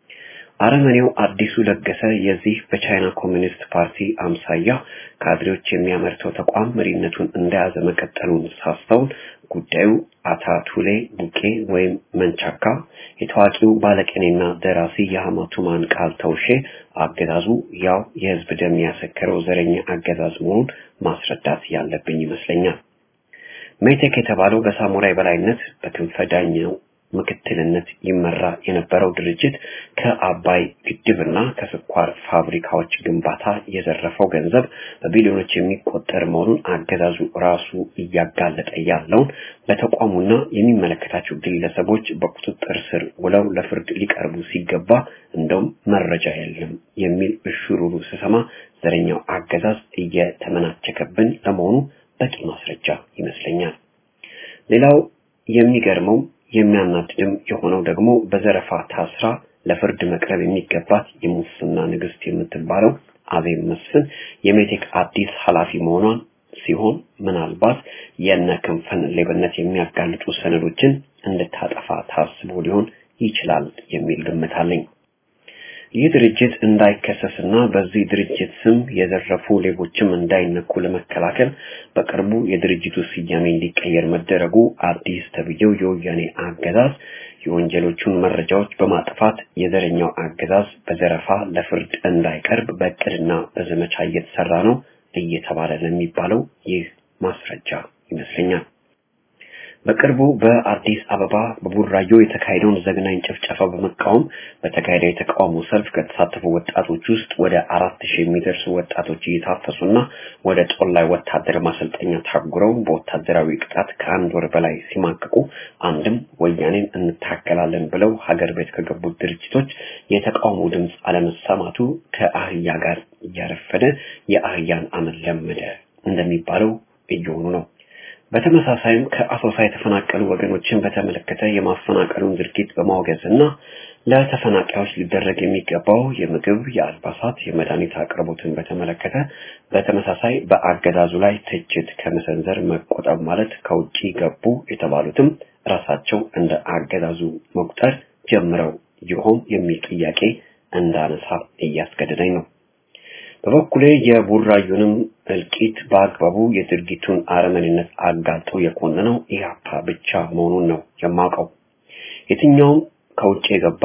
አረመኔው አዲሱ ለገሰ የዚህ በቻይና ኮሚኒስት ፓርቲ አምሳያ ካድሬዎች የሚያመርተው ተቋም መሪነቱን እንደያዘ መቀጠሉን ሳስተውል ጉዳዩ አታቱሌ ቡቄ ወይም መንቻካ የታዋቂው ባለቅኔና ደራሲ የሐማቱማን ቃል ተውሼ አገዛዙ ያው የህዝብ ደም ያሰከረው ዘረኛ አገዛዝ መሆኑን ማስረዳት ያለብኝ ይመስለኛል። ሜቴክ የተባለው በሳሙራይ በላይነት በክንፈ ዳኘው ምክትልነት ይመራ የነበረው ድርጅት ከአባይ ግድብና ከስኳር ፋብሪካዎች ግንባታ የዘረፈው ገንዘብ በቢሊዮኖች የሚቆጠር መሆኑን አገዛዙ ራሱ እያጋለጠ ያለውን በተቋሙና የሚመለከታቸው ግለሰቦች በቁጥጥር ስር ውለው ለፍርድ ሊቀርቡ ሲገባ እንደውም መረጃ የለም የሚል እሽሩሩ ስሰማ ዘረኛው አገዛዝ እየተመናቸከብን ለመሆኑ በቂ ማስረጃ ይመስለኛል። ሌላው የሚገርመው የሚያናድድም የሆነው ደግሞ በዘረፋ ታስራ ለፍርድ መቅረብ የሚገባት የሙስና ንግስት የምትባለው አዜብ መስፍን የሜቴክ አዲስ ኃላፊ መሆኗን ሲሆን ምናልባት የነ ክንፈን ሌብነት የሚያጋልጡ ሰነዶችን እንድታጠፋ ታስቦ ሊሆን ይችላል የሚል ግምት አለኝ። ይህ ድርጅት እንዳይከሰስና በዚህ ድርጅት ስም የዘረፉ ሌቦችም እንዳይነኩ ለመከላከል በቅርቡ የድርጅቱ ስያሜ እንዲቀየር መደረጉ አዲስ ተብዬው የወያኔ አገዛዝ የወንጀሎቹን መረጃዎች በማጥፋት የዘረኛው አገዛዝ በዘረፋ ለፍርድ እንዳይቀርብ በእቅድና በዘመቻ እየተሰራ ነው እየተባለ ለሚባለው ይህ ማስረጃ ይመስለኛል። በቅርቡ በአዲስ አበባ በቡራዮ የተካሄደውን ዘግናኝ ጭፍጨፋ በመቃወም በተካሄደ የተቃውሞ ሰልፍ ከተሳተፉ ወጣቶች ውስጥ ወደ አራት ሺህ የሚደርሱ ወጣቶች እየታፈሱና ወደ ጦላይ ወታደር ማሰልጠኛ ታጉረው በወታደራዊ ቅጣት ከአንድ ወር በላይ ሲማቅቁ አንድም ወያኔን እንታገላለን ብለው ሀገር ቤት ከገቡት ድርጅቶች የተቃውሞ ድምፅ አለመሰማቱ ከአህያ ጋር እያረፈደ የአህያን አመል ለመደ እንደሚባለው እየሆኑ ነው። በተመሳሳይም ከአሶሳ የተፈናቀሉ ወገኖችን በተመለከተ የማፈናቀሉን ድርጊት በማውገዝ እና ለተፈናቃዮች ሊደረግ የሚገባው የምግብ፣ የአልባሳት፣ የመድኃኒት አቅርቦትን በተመለከተ በተመሳሳይ በአገዛዙ ላይ ትችት ከመሰንዘር መቆጠብ ማለት ከውጪ ገቡ የተባሉትም ራሳቸው እንደ አገዛዙ መቁጠር ጀምረው ይሆን የሚል ጥያቄ እንዳነሳ እያስገደደኝ ነው። በበኩሌ የቡራዩንም እልቂት በአግባቡ የድርጊቱን አረመኔነት አጋልጦ የኮነነው ኢህአፓ ብቻ መሆኑን ነው የማውቀው። የትኛውም ከውጭ የገባ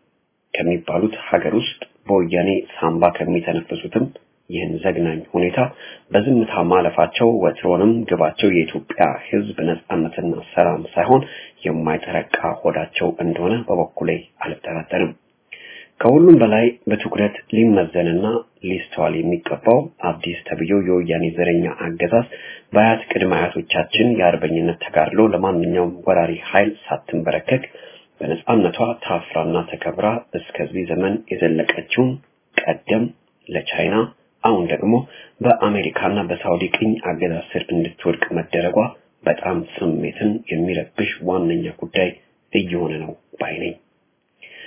ከሚባሉት ሀገር ውስጥ በወያኔ ሳምባ ከሚተነፍሱትም ይህን ዘግናኝ ሁኔታ በዝምታ ማለፋቸው ወትሮንም ግባቸው የኢትዮጵያ ሕዝብ ነጻነትና ሰላም ሳይሆን የማይጠረቃ ሆዳቸው እንደሆነ በበኩሌ አልጠራጠርም። ከሁሉም በላይ በትኩረት ሊመዘንና ሊስተዋል የሚገባው አዲስ ተብዬው የወያኔ ዘረኛ አገዛዝ በአያት ቅድመ አያቶቻችን የአርበኝነት ተጋድሎ ለማንኛውም ወራሪ ኃይል ሳትንበረከክ በነጻነቷ ታፍራና ተከብራ እስከዚህ ዘመን የዘለቀችውን ቀደም ለቻይና አሁን ደግሞ በአሜሪካና በሳውዲ ቅኝ አገዛዝ ስር እንድትወድቅ መደረጓ በጣም ስሜትን የሚረብሽ ዋነኛ ጉዳይ እየሆነ ነው ባይ ነኝ።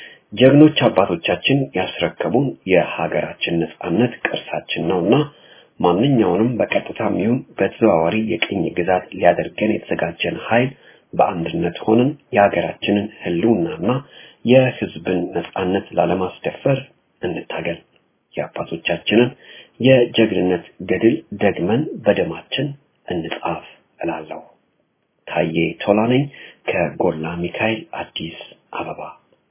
ጀግኖች አባቶቻችን ያስረከቡን የሀገራችን ነጻነት ቅርሳችን ነውና ማንኛውንም በቀጥታም ይሁን በተዘዋዋሪ የቅኝ ግዛት ሊያደርገን የተዘጋጀን ኃይል በአንድነት ሆነን የሀገራችንን ህልውናና የህዝብን ነጻነት ላለማስደፈር እንታገል። የአባቶቻችንን የጀግንነት ገድል ደግመን በደማችን እንጻፍ እላለሁ። ታዬ ቶላ ነኝ ከጎላ ሚካኤል አዲስ አበባ።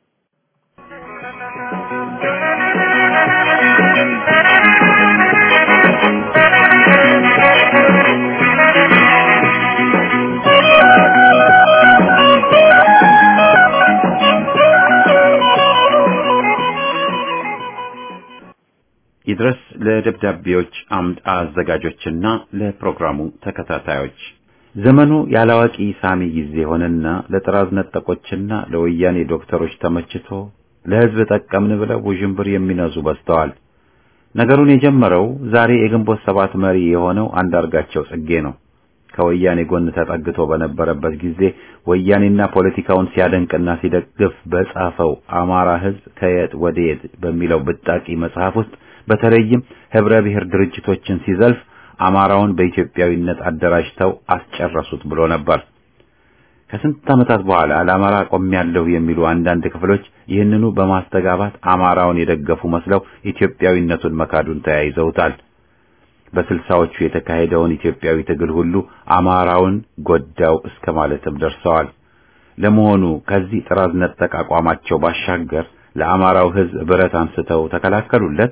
ይድረስ ለደብዳቤዎች አምድ አዘጋጆችና ለፕሮግራሙ ተከታታዮች ዘመኑ ያላዋቂ ሳሚ ጊዜ ሆነና ለጥራዝ ነጠቆችና ለወያኔ ዶክተሮች ተመችቶ ለህዝብ ጠቀምን ብለው ውዥንብር የሚነዙ በዝተዋል። ነገሩን የጀመረው ዛሬ የግንቦት ሰባት መሪ የሆነው አንዳርጋቸው ጽጌ ነው። ከወያኔ ጎን ተጠግቶ በነበረበት ጊዜ ወያኔና ፖለቲካውን ሲያደንቅና ሲደግፍ በጻፈው አማራ ህዝብ ከየት ወደ የት በሚለው ብጣቂ መጽሐፍ ውስጥ በተለይም ህብረ ብሔር ድርጅቶችን ሲዘልፍ አማራውን በኢትዮጵያዊነት አደራጅተው አስጨረሱት ብሎ ነበር። ከስንት ዓመታት በኋላ ለአማራ ቆሜያለሁ የሚሉ አንዳንድ ክፍሎች ይህንኑ በማስተጋባት አማራውን የደገፉ መስለው ኢትዮጵያዊነቱን መካዱን ተያይዘውታል። በስልሳዎቹ የተካሄደውን ኢትዮጵያዊ ትግል ሁሉ አማራውን ጎዳው እስከ ማለትም ደርሰዋል። ለመሆኑ ከዚህ ጥራዝ ነጠቅ አቋማቸው ባሻገር ለአማራው ህዝብ ብረት አንስተው ተከላከሉለት?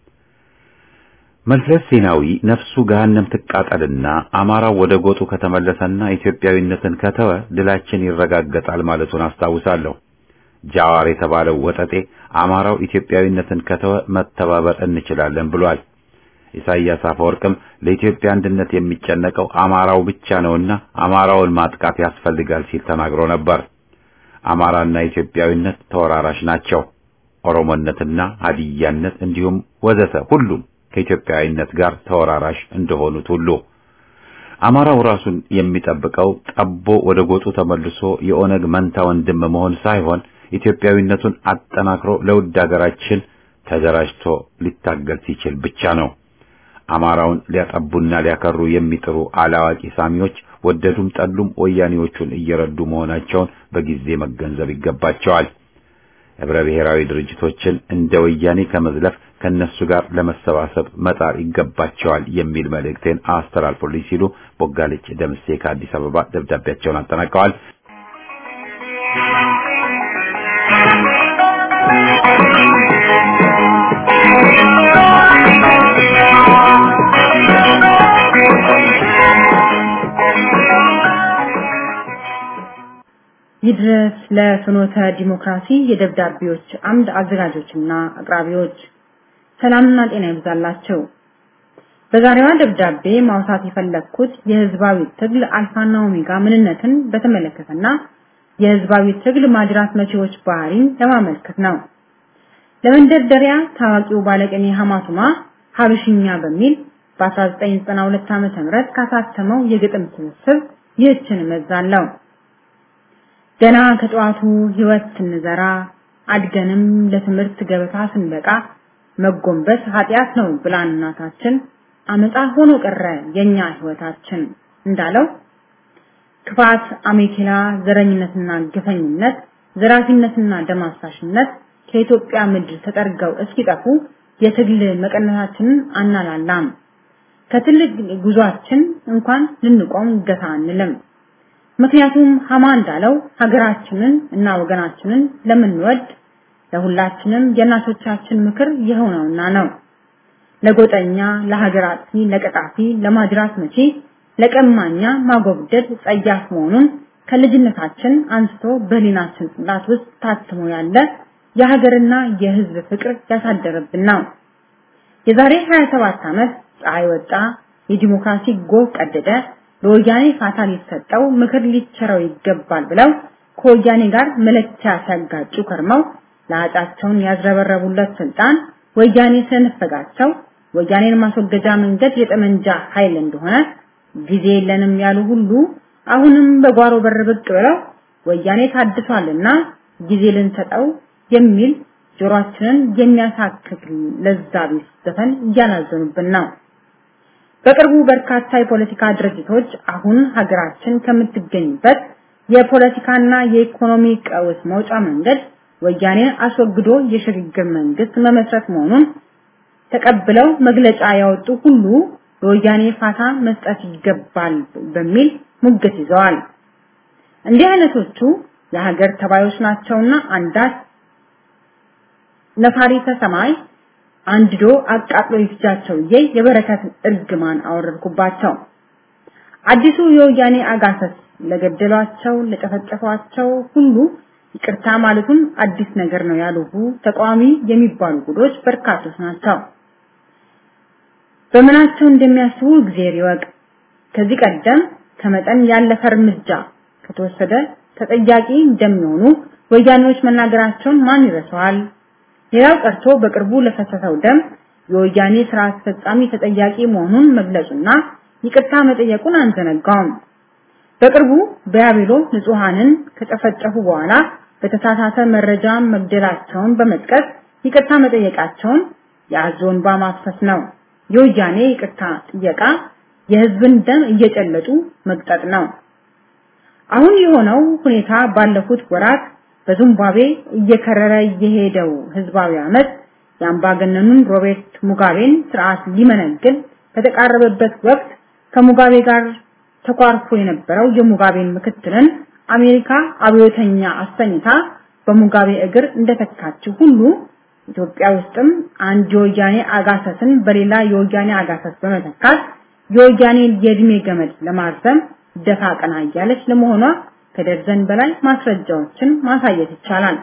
መለስ ዜናዊ ነፍሱ ገሃነም ትቃጠልና አማራው ወደ ጎጡ ከተመለሰና ኢትዮጵያዊነትን ከተወ ድላችን ይረጋገጣል ማለቱን አስታውሳለሁ። ጃዋር የተባለው ወጠጤ አማራው ኢትዮጵያዊነትን ከተወ መተባበር እንችላለን ብሏል። ኢሳይያስ አፈወርቅም ለኢትዮጵያ አንድነት የሚጨነቀው አማራው ብቻ ነውና አማራውን ማጥቃት ያስፈልጋል ሲል ተናግሮ ነበር። አማራና ኢትዮጵያዊነት ተወራራሽ ናቸው። ኦሮሞነትና ሀዲያነት እንዲሁም ወዘተ ሁሉም ከኢትዮጵያዊነት ጋር ተወራራሽ እንደሆኑት ሁሉ አማራው ራሱን የሚጠብቀው ጠቦ ወደ ጎጡ ተመልሶ የኦነግ መንታ ወንድም መሆን ሳይሆን ኢትዮጵያዊነቱን አጠናክሮ ለውድ ሀገራችን ተደራጅቶ ሊታገል ሲችል ብቻ ነው። አማራውን ሊያጠቡና ሊያከሩ የሚጥሩ አላዋቂ ሳሚዎች ወደዱም ጠሉም ወያኔዎቹን እየረዱ መሆናቸውን በጊዜ መገንዘብ ይገባቸዋል። ህብረ ብሔራዊ ድርጅቶችን እንደ ወያኔ ከመዝለፍ ከነሱ ጋር ለመሰባሰብ መጣር ይገባቸዋል የሚል መልእክቴን አስተላልፎልኝ ሲሉ ቦጋለች ደምሴ ከአዲስ አበባ ደብዳቤያቸውን አጠናቀዋል። ይድረስ ለፍኖተ ዲሞክራሲ የደብዳቤዎች አምድ አዘጋጆችና አቅራቢዎች ሰላምና ጤና ይብዛላቸው። በዛሬዋ ደብዳቤ ማውሳት የፈለግኩት የህዝባዊ ትግል አልፋና ኦሜጋ ምንነትን በተመለከተና የህዝባዊ ትግል ማጅራት መቼዎች ባህሪን ለማመልከት ነው። ለመንደርደሪያ ታዋቂው ባለቅኔ ሐማቱማ ሀብሽኛ በሚል በ1992 ዓ.ም ካሳተመው የግጥም ስብስብ ይህችን እመዛለሁ። ገና ከጠዋቱ ህይወት ስንዘራ አድገንም ለትምህርት ገበታ ስንበቃ መጎንበስ ኃጢአት ነው ብላን እናታችን አመጣ ሆኖ ቀረ የኛ ህይወታችን እንዳለው ክፋት፣ አሜኬላ፣ ዘረኝነትና ግፈኝነት፣ ዘራፊነትና ደም አፍሳሽነት ከኢትዮጵያ ምድር ተጠርገው እስኪጠፉ የትግል መቀነታችንን አናላላም። ከትልቅ ጉዟችን እንኳን ልንቆም ገታ አንልም። ምክንያቱም ሀማ እንዳለው ሀገራችንን እና ወገናችንን ለምንወድ ለሁላችንም የእናቶቻችን ምክር የሆነውና ነው። ለጎጠኛ፣ ለሀገር አጥፊ፣ ለቀጣፊ፣ ለማጅራት መቺ፣ ለቀማኛ ማጎብደድ ጸያፍ መሆኑን ከልጅነታችን አንስቶ በህሊናችን ጽላት ውስጥ ታትሞ ያለ የሀገርና የህዝብ ፍቅር ያሳደረብን ነው። የዛሬ 27 ዓመት ፀሐይ ወጣ፣ የዲሞክራሲ ጎህ ቀደደ፣ ለወያኔ ፋታ ሊሰጠው ምክር ሊቸረው ይገባል ብለው ከወያኔ ጋር መለኪያ ሲያጋጩ ከርመው ለአጫቸውን ያዝረበረቡለት ስልጣን ወያኔ ስለነፈጋቸው ወያኔን ማስወገጃ መንገድ የጠመንጃ ኃይል እንደሆነ ጊዜ የለንም ያሉ ሁሉ አሁንም በጓሮ በር ብቅ ብለው ወያኔ ታድሷልና ጊዜ ልንሰጠው የሚል ጆሮአችንን የሚያሳክክ ለዛ ቢስ ዘፈን እያላዘኑብን ነው። በቅርቡ በርካታ የፖለቲካ ድርጅቶች አሁን ሀገራችን ከምትገኝበት የፖለቲካና የኢኮኖሚ ቀውስ መውጫ መንገድ ወያኔን አስወግዶ የሽግግር መንግስት መመስረት መሆኑን ተቀብለው መግለጫ ያወጡ ሁሉ ለወያኔ ፋታ መስጠት ይገባል በሚል ሙግት ይዘዋል። እንዲህ አይነቶቹ የሀገር ተባዮች ናቸውና አንዳች ነፋሪተ ሰማይ አንድዶ አቃጥሎ ይፍጃቸው እየ የበረከት እርግማን አወረድኩባቸው። አዲሱ የወያኔ አጋሰስ ለገደሏቸው ለጨፈጨፏቸው ሁሉ ይቅርታ ማለቱም አዲስ ነገር ነው ያሉ ተቃዋሚ የሚባሉ ጉዶች በርካቶች ናቸው። በምናቸው እንደሚያስቡ እግዚአብሔር ይወቅ። ከዚህ ቀደም ከመጠን ያለፈ እርምጃ ከተወሰደ ተጠያቂ እንደሚሆኑ ወያኔዎች መናገራቸውን ማን ይረሳዋል? ሌላው ቀርቶ በቅርቡ ለፈሰሰው ደም የወያኔ ስራ አስፈጻሚ ተጠያቂ መሆኑን መግለጹና ይቅርታ መጠየቁን አንዘነጋውም። በቅርቡ በያቤሎ ንጹሃንን ከጨፈጨፉ በኋላ በተሳሳተ መረጃ መግደላቸውን በመጥቀስ ይቅርታ መጠየቃቸውን የአዞን ማፍሰስ ነው። የወያኔ ይቅርታ ጥየቃ የህዝብን ደም እየጨለጡ መቅጠጥ ነው። አሁን የሆነው ሁኔታ ባለፉት ወራት በዚምባብዌ እየከረረ የሄደው ህዝባዊ አመት የአምባገነኑን ሮቤርት ሙጋቤን ስርዓት ሊመነግል በተቃረበበት ወቅት ከሙጋቤ ጋር ተኳርፎ የነበረው የሙጋቤን ምክትልን አሜሪካ አብዮተኛ አሰኝታ በሙጋቤ እግር እንደተካችው ሁሉ ኢትዮጵያ ውስጥም አንድ የወያኔ አጋሰስን በሌላ የወያኔ አጋሰስ በመተካት የወያኔን የእድሜ ገመድ ለማርዘም ደፋ ቀና እያለች ለመሆኗ ከደርዘን በላይ ማስረጃዎችን ማሳየት ይቻላል።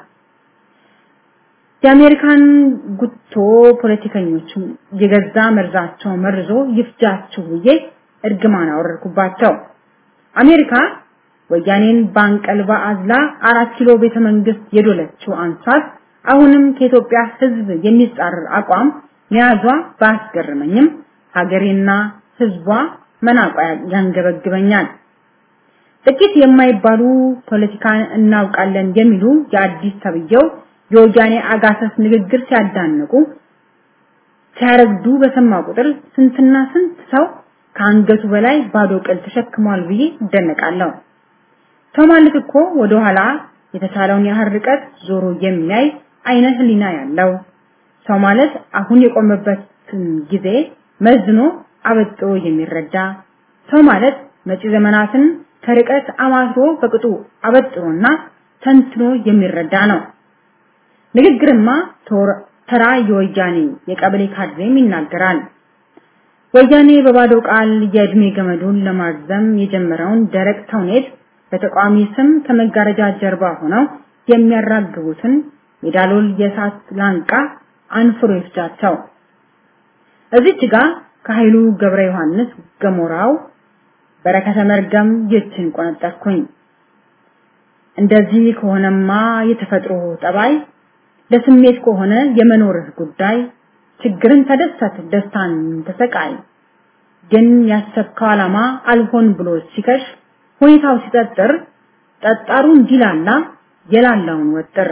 የአሜሪካን ጉቶ ፖለቲከኞች የገዛ መርዛቸው መርዞ ይፍጃችሁ ብዬ እርግማን አወረድኩባቸው። አሜሪካ ወያኔን ባንቀልባ አዝላ አራት ኪሎ ቤተ መንግስት የዶለችው አንሷት አሁንም ከኢትዮጵያ ህዝብ የሚጻረር አቋም መያዟ ባስገርመኝም ሀገሬና ህዝቧ መናቋ ያንገበግበኛል። ጥቂት የማይባሉ ፖለቲካን እናውቃለን የሚሉ የአዲስ ተብየው የወያኔ አጋሰስ ንግግር ሲያዳንቁ ሲያረግዱ በሰማ ቁጥር ስንትና ስንት ሰው ከአንገቱ በላይ ባዶ ቅል ተሸክሟል ብዬ እደነቃለሁ። ሰው ማለት እኮ ወደ ኋላ የተቻለውን ያህል ርቀት ዞሮ የሚያይ አይነ ህሊና ያለው ሰው ማለት አሁን የቆመበትን ጊዜ መዝኖ አበጥሮ የሚረዳ ሰው ማለት መጪ ዘመናትን ከርቀት አማትሮ በቅጡ አበጥሮና ተንትኖ የሚረዳ ነው። ንግግርማ ተራ የወያኔ የቀበሌ ካድሬም ይናገራል። ወያኔ በባዶ ቃል የእድሜ ገመዱን ለማርዘም የጀመረውን ደረቅ ተውኔት በተቃዋሚ ስም ከመጋረጃ ጀርባ ሆነው የሚያራግቡትን የዳሎል የእሳት ላንቃ አንፍሮ ይፍጃቸው። እዚች ጋር ከኃይሉ ገብረ ዮሐንስ ገሞራው በረከተ መርገም ይችን ቆነጠርኩኝ። እንደዚህ ከሆነማ የተፈጥሮ ጠባይ ለስሜት ከሆነ የመኖርህ ጉዳይ ችግርን ተደሰት፣ ደስታን ተሰቃይ። ግን ያሰብከው ዓላማ አልሆን ብሎ ሲከሽ ሁኔታው ሲጠጥር ጠጣሩ እንዲላላ የላላውን ወጥር።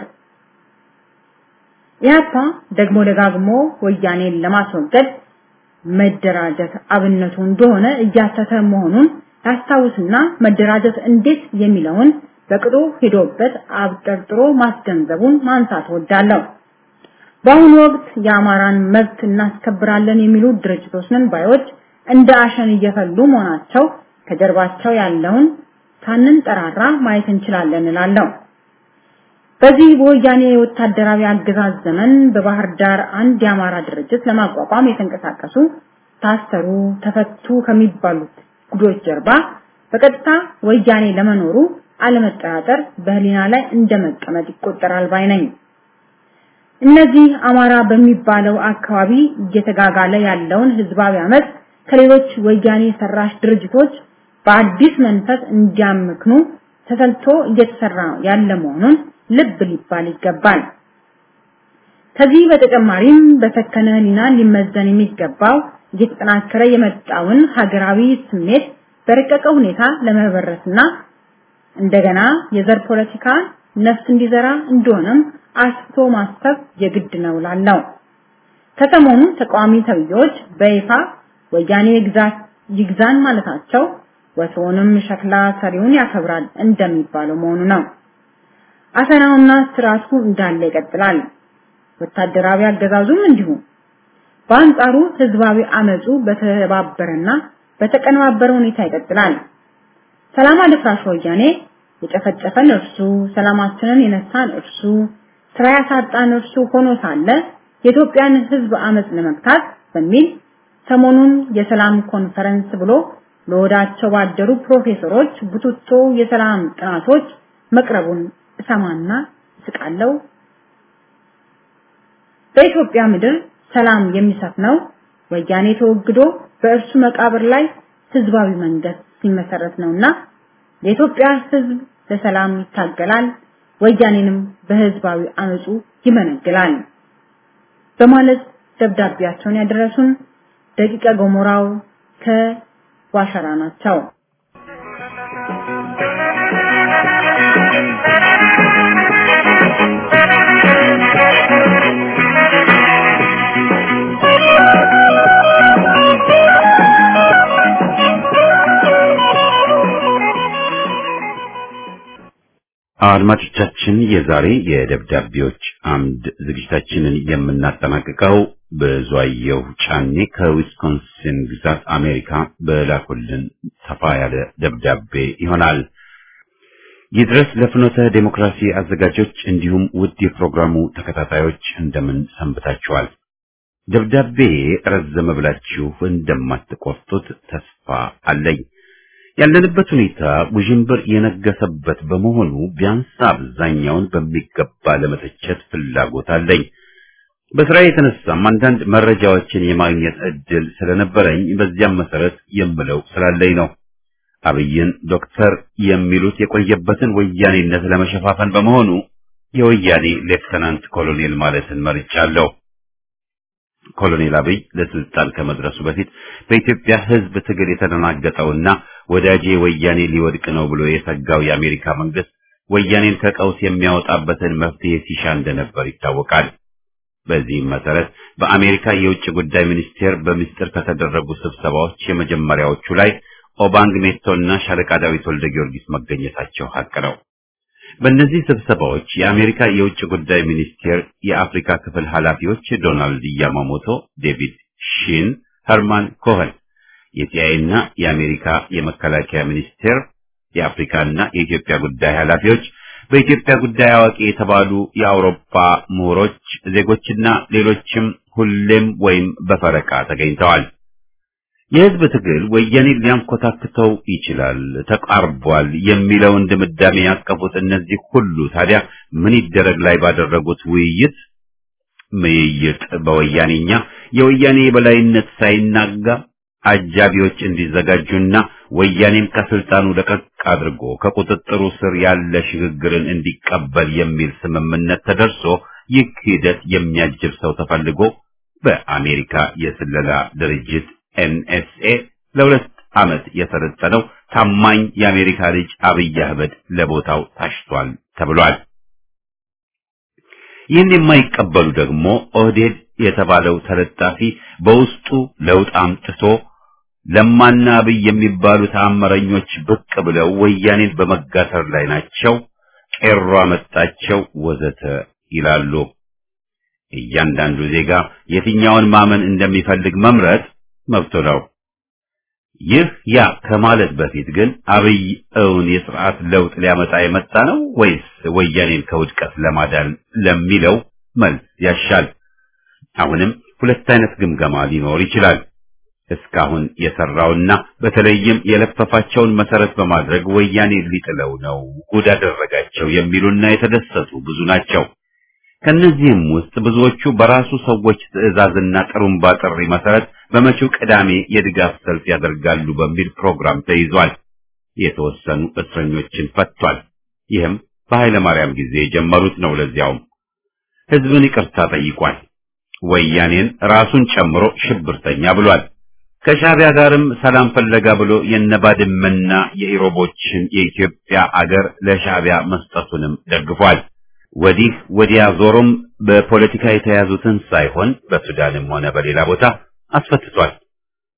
ኢህአፓ ደግሞ ደጋግሞ ወያኔን ለማስወገድ መደራጀት አብነቱ እንደሆነ እያተተ መሆኑን ያስታውስና መደራጀት እንዴት የሚለውን በቅጡ ሄዶበት አብጠርጥሮ ማስገንዘቡን ማንሳት ወዳለሁ። በአሁኑ ወቅት የአማራን መብት እናስከብራለን የሚሉ ድርጅቶች ነን ባዮች እንደ አሸን እየፈሉ መሆናቸው ከጀርባቸው ያለውን ሳንንጠራራ ማየት እንችላለን እላለሁ። በዚህ በወያኔ ወታደራዊ አገዛዝ ዘመን በባህር ዳር አንድ የአማራ ድርጅት ለማቋቋም የተንቀሳቀሱ ታሰሩ፣ ተፈቱ ከሚባሉት ጉዶች ጀርባ በቀጥታ ወያኔ ለመኖሩ አለመጠራጠር በህሊና ላይ እንደመቀመጥ ይቆጠራል ባይ ነኝ። እነዚህ አማራ በሚባለው አካባቢ እየተጋጋለ ያለውን ህዝባዊ አመት ከሌሎች ወያኔ ሰራሽ ድርጅቶች በአዲስ መንፈስ እንዲያምክኑ ተሰልቶ እየተሰራ ያለ መሆኑን ልብ ሊባል ይገባል። ከዚህ በተጨማሪም በሰከነ ህሊና ሊመዘን የሚገባው እየተጠናከረ የመጣውን ሀገራዊ ስሜት በረቀቀ ሁኔታ ለመበረስና እንደገና የዘር ፖለቲካ ነፍስ እንዲዘራ እንደሆነም አስቶ ማሰብ የግድ ነው ላለው ከሰሞኑ ተቃዋሚ ተብዮች በይፋ ወያኔ ግዛት ይግዛን ማለታቸው ወትሮንም ሸክላ ሰሪውን ያከብራል እንደሚባለው መሆኑ ነው። አፈናውና ስርዓቱ እንዳለ ይቀጥላል። ወታደራዊ አገዛዙም እንዲሁ። በአንጻሩ ህዝባዊ አመጹ በተባበረና በተቀነባበረ ሁኔታ ይቀጥላል። ሰላም አደፍራሽ ወያኔ የጨፈጨፈን እርሱ፣ ሰላማችንን የነሳን እርሱ፣ ስራ ያሳጣን እርሱ ሆኖ ሳለ የኢትዮጵያን ህዝብ አመጽ ለመግታት በሚል ሰሞኑን የሰላም ኮንፈረንስ ብሎ ለወዳቸው ባደሩ ፕሮፌሰሮች ቡትቶ የሰላም ጥናቶች መቅረቡን እሰማና እስቃለሁ። በኢትዮጵያ ምድር ሰላም የሚሰፍነው ወያኔ ተወግዶ በእርሱ መቃብር ላይ ህዝባዊ መንግስት ሲመሰረት ነውና የኢትዮጵያ ህዝብ ለሰላም ይታገላል፣ ወያኔንም በህዝባዊ አመጹ ይመነግላል በማለት ደብዳቤያቸውን ያደረሱን ደቂቀ ገሞራው ከዋሸራ ናቸው። አድማጮቻችን የዛሬ የደብዳቤዎች አምድ ዝግጅታችንን የምናጠናቅቀው ብዙአየሁ ጫኔ ከዊስኮንሲን ግዛት አሜሪካ በላኩልን ሰፋ ያለ ደብዳቤ ይሆናል። ይድረስ ለፍኖተ ዴሞክራሲ አዘጋጆች እንዲሁም ውድ የፕሮግራሙ ተከታታዮች እንደምን ሰንብታችኋል? ደብዳቤ ረዘመ ብላችሁ እንደማትቆርጡት ተስፋ አለኝ። ያለንበት ሁኔታ ውዥንብር የነገሰበት በመሆኑ ቢያንስ አብዛኛውን በሚገባ ለመተቸት ፍላጎት አለኝ። በስራ የተነሳም አንዳንድ መረጃዎችን የማግኘት እድል ስለነበረኝ በዚያም መሰረት የምለው ስላለኝ ነው። አብይን ዶክተር የሚሉት የቆየበትን ወያኔነት ለመሸፋፈን በመሆኑ የወያኔ ሌፍተናንት ኮሎኔል ማለትን መርጫለሁ። ኮሎኔል አብይ ለስልጣን ከመድረሱ በፊት በኢትዮጵያ ሕዝብ ትግል የተደናገጠውና ወዳጄ ወያኔ ሊወድቅ ነው ብሎ የሰጋው የአሜሪካ መንግስት ወያኔን ከቀውስ የሚያወጣበትን መፍትሄ ሲሻ እንደነበር ይታወቃል። በዚህም መሰረት በአሜሪካ የውጭ ጉዳይ ሚኒስቴር በምስጢር ከተደረጉ ስብሰባዎች የመጀመሪያዎቹ ላይ ኦባንግ ሜቶና ሻለቃ ዳዊት ወልደ ጊዮርጊስ መገኘታቸው ሀቅ ነው። በእነዚህ ስብሰባዎች የአሜሪካ የውጭ ጉዳይ ሚኒስቴር የአፍሪካ ክፍል ኃላፊዎች ዶናልድ ያማሞቶ፣ ዴቪድ ሺን፣ ኸርማን ኮኸን፣ የሲአይኤ እና የአሜሪካ የመከላከያ ሚኒስቴር የአፍሪካና የኢትዮጵያ ጉዳይ ኃላፊዎች፣ በኢትዮጵያ ጉዳይ አዋቂ የተባሉ የአውሮፓ ምሁሮች፣ ዜጎችና ሌሎችም ሁሌም ወይም በፈረቃ ተገኝተዋል። የህዝብ ትግል ወያኔን ሊያንኮታክተው ይችላል፣ ተቃርቧል የሚለውን ድምዳሜ ያቀፉት እነዚህ ሁሉ ታዲያ ምን ይደረግ ላይ ባደረጉት ውይይት ምይይጥ በወያኔኛ የወያኔ የበላይነት ሳይናጋ አጃቢዎች እንዲዘጋጁና ወያኔም ከስልጣኑ ለቀቅ አድርጎ ከቁጥጥሩ ስር ያለ ሽግግርን እንዲቀበል የሚል ስምምነት ተደርሶ ይህ ሂደት የሚያጅብ ሰው ተፈልጎ በአሜሪካ የስለላ ድርጅት ኤንኤስኤ ለሁለት ዓመት የሰለጠነው ታማኝ የአሜሪካ ልጅ አብይ አህመድ ለቦታው ታሽቷል ተብሏል። ይህን የማይቀበሉ ደግሞ ኦህዴድ የተባለው ተለጣፊ በውስጡ ለውጥ አምጥቶ ለማና አብይ የሚባሉ ተአምረኞች ብቅ ብለው ወያኔን በመጋተር ላይ ናቸው፣ ቄሮ አመጣቸው ወዘተ ይላሉ። እያንዳንዱ ዜጋ የትኛውን ማመን እንደሚፈልግ መምረጥ መብቱ ነው። ይህ ያ ከማለት በፊት ግን አብይ እውን የስርዓት ለውጥ ሊያመጣ የመጣ ነው ወይስ ወያኔን ከውድቀት ለማዳን ለሚለው መልስ ያሻል። አሁንም ሁለት አይነት ግምገማ ሊኖር ይችላል። እስካሁን የሰራውና በተለይም የለፈፋቸውን መሰረት በማድረግ ወያኔ ሊጥለው ነው ጉድ አደረጋቸው የሚሉና የተደሰቱ ብዙ ናቸው። ከነዚህም ውስጥ ብዙዎቹ በራሱ ሰዎች ትዕዛዝና ጥሩምባ ጥሪ መሰረት በመጪው ቅዳሜ የድጋፍ ሰልፍ ያደርጋሉ በሚል ፕሮግራም ተይዟል። የተወሰኑ እስረኞችን ፈቷል። ይህም በኃይለ ማርያም ጊዜ የጀመሩት ነው። ለዚያውም ህዝብን ይቅርታ ጠይቋል። ወያኔን ራሱን ጨምሮ ሽብርተኛ ብሏል። ከሻዕቢያ ጋርም ሰላም ፈለጋ ብሎ የነባድመና የኢሮቦችን የኢትዮጵያ አገር ለሻዕቢያ መስጠቱንም ደግፏል። ወዲህ ወዲያ ዞሮም በፖለቲካ የተያዙትን ሳይሆን በሱዳንም ሆነ በሌላ ቦታ አስፈትቷል።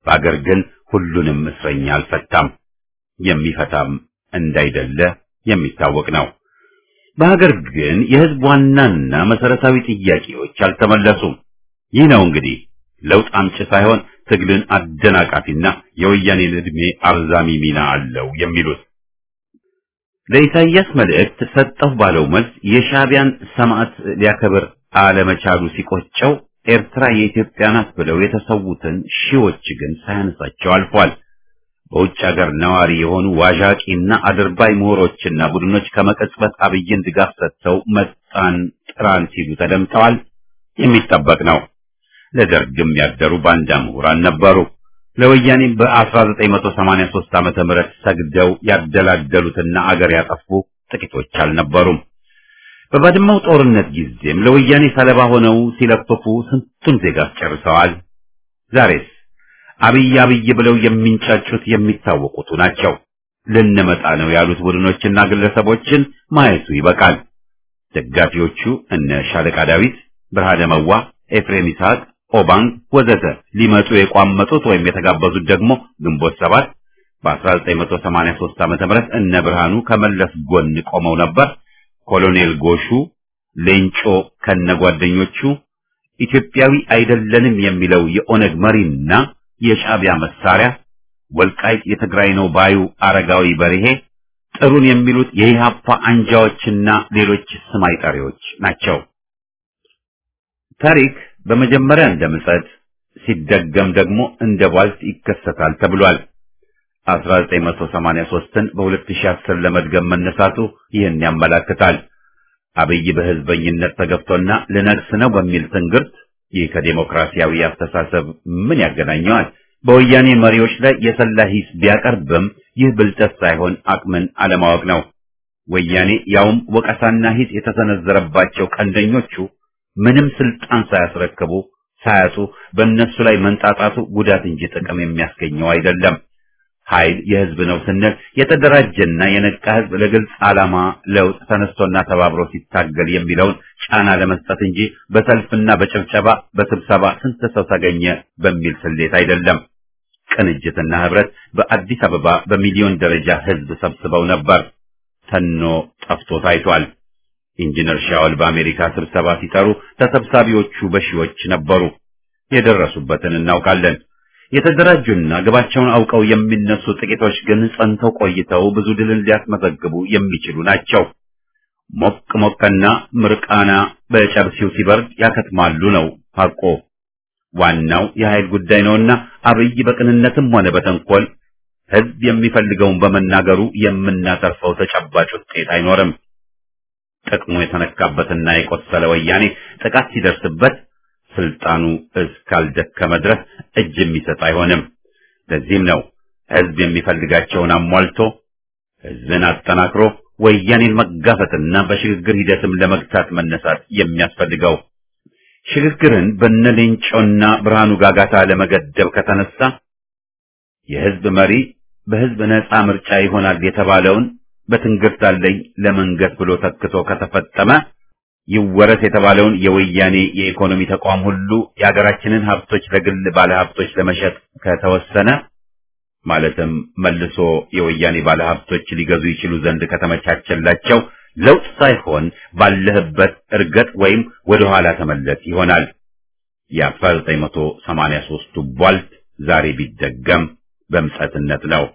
በአገር ግን ሁሉንም እስረኛ አልፈታም፣ የሚፈታም እንዳይደለ የሚታወቅ ነው። በሀገር ግን የህዝብ ዋናና መሰረታዊ ጥያቄዎች አልተመለሱም። ይህ ነው እንግዲህ ለውጥ አምጪ ሳይሆን ትግልን አደናቃፊና የወያኔን ዕድሜ አርዛሚ ሚና አለው የሚሉት። ለኢሳይያስ መልእክት ሰጠሁ ባለው መልስ የሻዕቢያን ሰማዕት ሊያከብር አለመቻሉ ሲቆጨው ኤርትራ የኢትዮጵያ ናት ብለው የተሰዉትን ሺዎች ግን ሳያነሳቸው አልፏል። በውጭ ሀገር ነዋሪ የሆኑ ዋዣቂና አድርባይ ምሁሮችና ቡድኖች ከመቀጽበት አብይን ድጋፍ ሰጥተው መጣን ጥራን ሲሉ ተደምጠዋል። የሚጠበቅ ነው። ለደርግም ያደሩ ባንዳ ምሁራን ነበሩ። ለወያኔ በ1983 ዓመተ ምህረት ሰግደው ያደላደሉትና አገር ያጠፉ ጥቂቶች አልነበሩም። በባድመው ጦርነት ጊዜም ለወያኔ ሰለባ ሆነው ሲለፍፉ ስንቱን ዜጋ አስጨርሰዋል። ዛሬስ አብይ አብይ ብለው የሚንጫጩት የሚታወቁቱ ናቸው። ልንመጣ ነው ያሉት ቡድኖችና ግለሰቦችን ማየቱ ይበቃል። ደጋፊዎቹ እነ ሻለቃ ዳዊት፣ ብርሃነ መዋ፣ ኤፍሬም ይስሐቅ፣ ኦባንግ ወዘተ ሊመጡ የቋመጡት ወይም የተጋበዙት ደግሞ ግንቦት ሰባት በ1983 ዓመተ ምህረት እነ ብርሃኑ ከመለስ ጎን ቆመው ነበር። ኮሎኔል ጎሹ ሌንጮ ከነጓደኞቹ ኢትዮጵያዊ አይደለንም የሚለው የኦነግ መሪና የሻዕቢያ መሳሪያ ወልቃይት የትግራይ ነው ባዩ አረጋዊ በርሄ ጥሩን የሚሉት የኢህአፓ አንጃዎችና ሌሎች ስም አይጠሪዎች ናቸው። ታሪክ በመጀመሪያ እንደ ምጸት ሲደገም ደግሞ እንደ ቧልት ይከሰታል ተብሏል። 1983ን በ2010 ለመድገም መነሳቱ ይህን ያመላክታል። አብይ በህዝበኝነት ተገፍቶና ልነግስ ነው በሚል ትንግርት ይህ ከዴሞክራሲያዊ አስተሳሰብ ምን ያገናኘዋል? በወያኔ መሪዎች ላይ የሰላ ሂስ ቢያቀርብም ይህ ብልጠት ሳይሆን አቅምን አለማወቅ ነው። ወያኔ ያውም ወቀሳና ሂስ የተሰነዘረባቸው ቀንደኞቹ ምንም ስልጣን ሳያስረክቡ ሳያጡ በእነሱ ላይ መንጣጣቱ ጉዳት እንጂ ጥቅም የሚያስገኘው አይደለም። ኃይል የህዝብ ነው ስንል የተደራጀና የነቃ ህዝብ ለግልጽ ዓላማ ለውጥ ተነስቶና ተባብሮ ሲታገል የሚለውን ጫና ለመስጠት እንጂ በሰልፍና በጭብጨባ በስብሰባ ስንት ሰው ተገኘ በሚል ስሌት አይደለም። ቅንጅትና ህብረት በአዲስ አበባ በሚሊዮን ደረጃ ህዝብ ሰብስበው ነበር። ተኖ ጠፍቶ ታይቷል። ኢንጂነር ሻውል በአሜሪካ ስብሰባ ሲጠሩ ተሰብሳቢዎቹ በሺዎች ነበሩ። የደረሱበትን እናውቃለን። የተደራጁና ግባቸውን አውቀው የሚነሱ ጥቂቶች ግን ጸንተው ቆይተው ብዙ ድልን ሊያስመዘግቡ የሚችሉ ናቸው። ሞቅ ሞቅና ምርቃና በጨብሲው ሲበርድ ያከትማሉ ነው ሐቆ። ዋናው የኃይል ጉዳይ ነውና አብይ በቅንነትም ሆነ በተንኮል ህዝብ የሚፈልገውን በመናገሩ የምናተርፈው ተጨባጭ ውጤት አይኖርም። ጥቅሙ የተነካበትና የቆሰለ ወያኔ ጥቃት ሲደርስበት ስልጣኑ እስካልደከመ ድረስ እጅ የሚሰጥ አይሆንም። ለዚህም ነው ህዝብ የሚፈልጋቸውን አሟልቶ ህዝብን አጠናክሮ ወያኔን መጋፈጥና በሽግግር ሂደትም ለመግታት መነሳት የሚያስፈልገው። ሽግግርን በነሌንጮና ብርሃኑ ጋጋታ ለመገደብ ከተነሳ የህዝብ መሪ በህዝብ ነፃ ምርጫ ይሆናል የተባለውን በትንግርት አለኝ ለመንገስ ብሎ ተክቶ ከተፈጠመ ይወረስ የተባለውን የወያኔ የኢኮኖሚ ተቋም ሁሉ የሀገራችንን ሀብቶች ለግል ባለሀብቶች ለመሸጥ ከተወሰነ ማለትም መልሶ የወያኔ ባለሀብቶች ሊገዙ ይችሉ ዘንድ ከተመቻቸላቸው ለውጥ ሳይሆን ባለህበት እርገጥ ወይም ወደ ኋላ ተመለስ ይሆናል። የ1983ቱ ቧልት ዛሬ ቢደገም በምጸትነት ነው።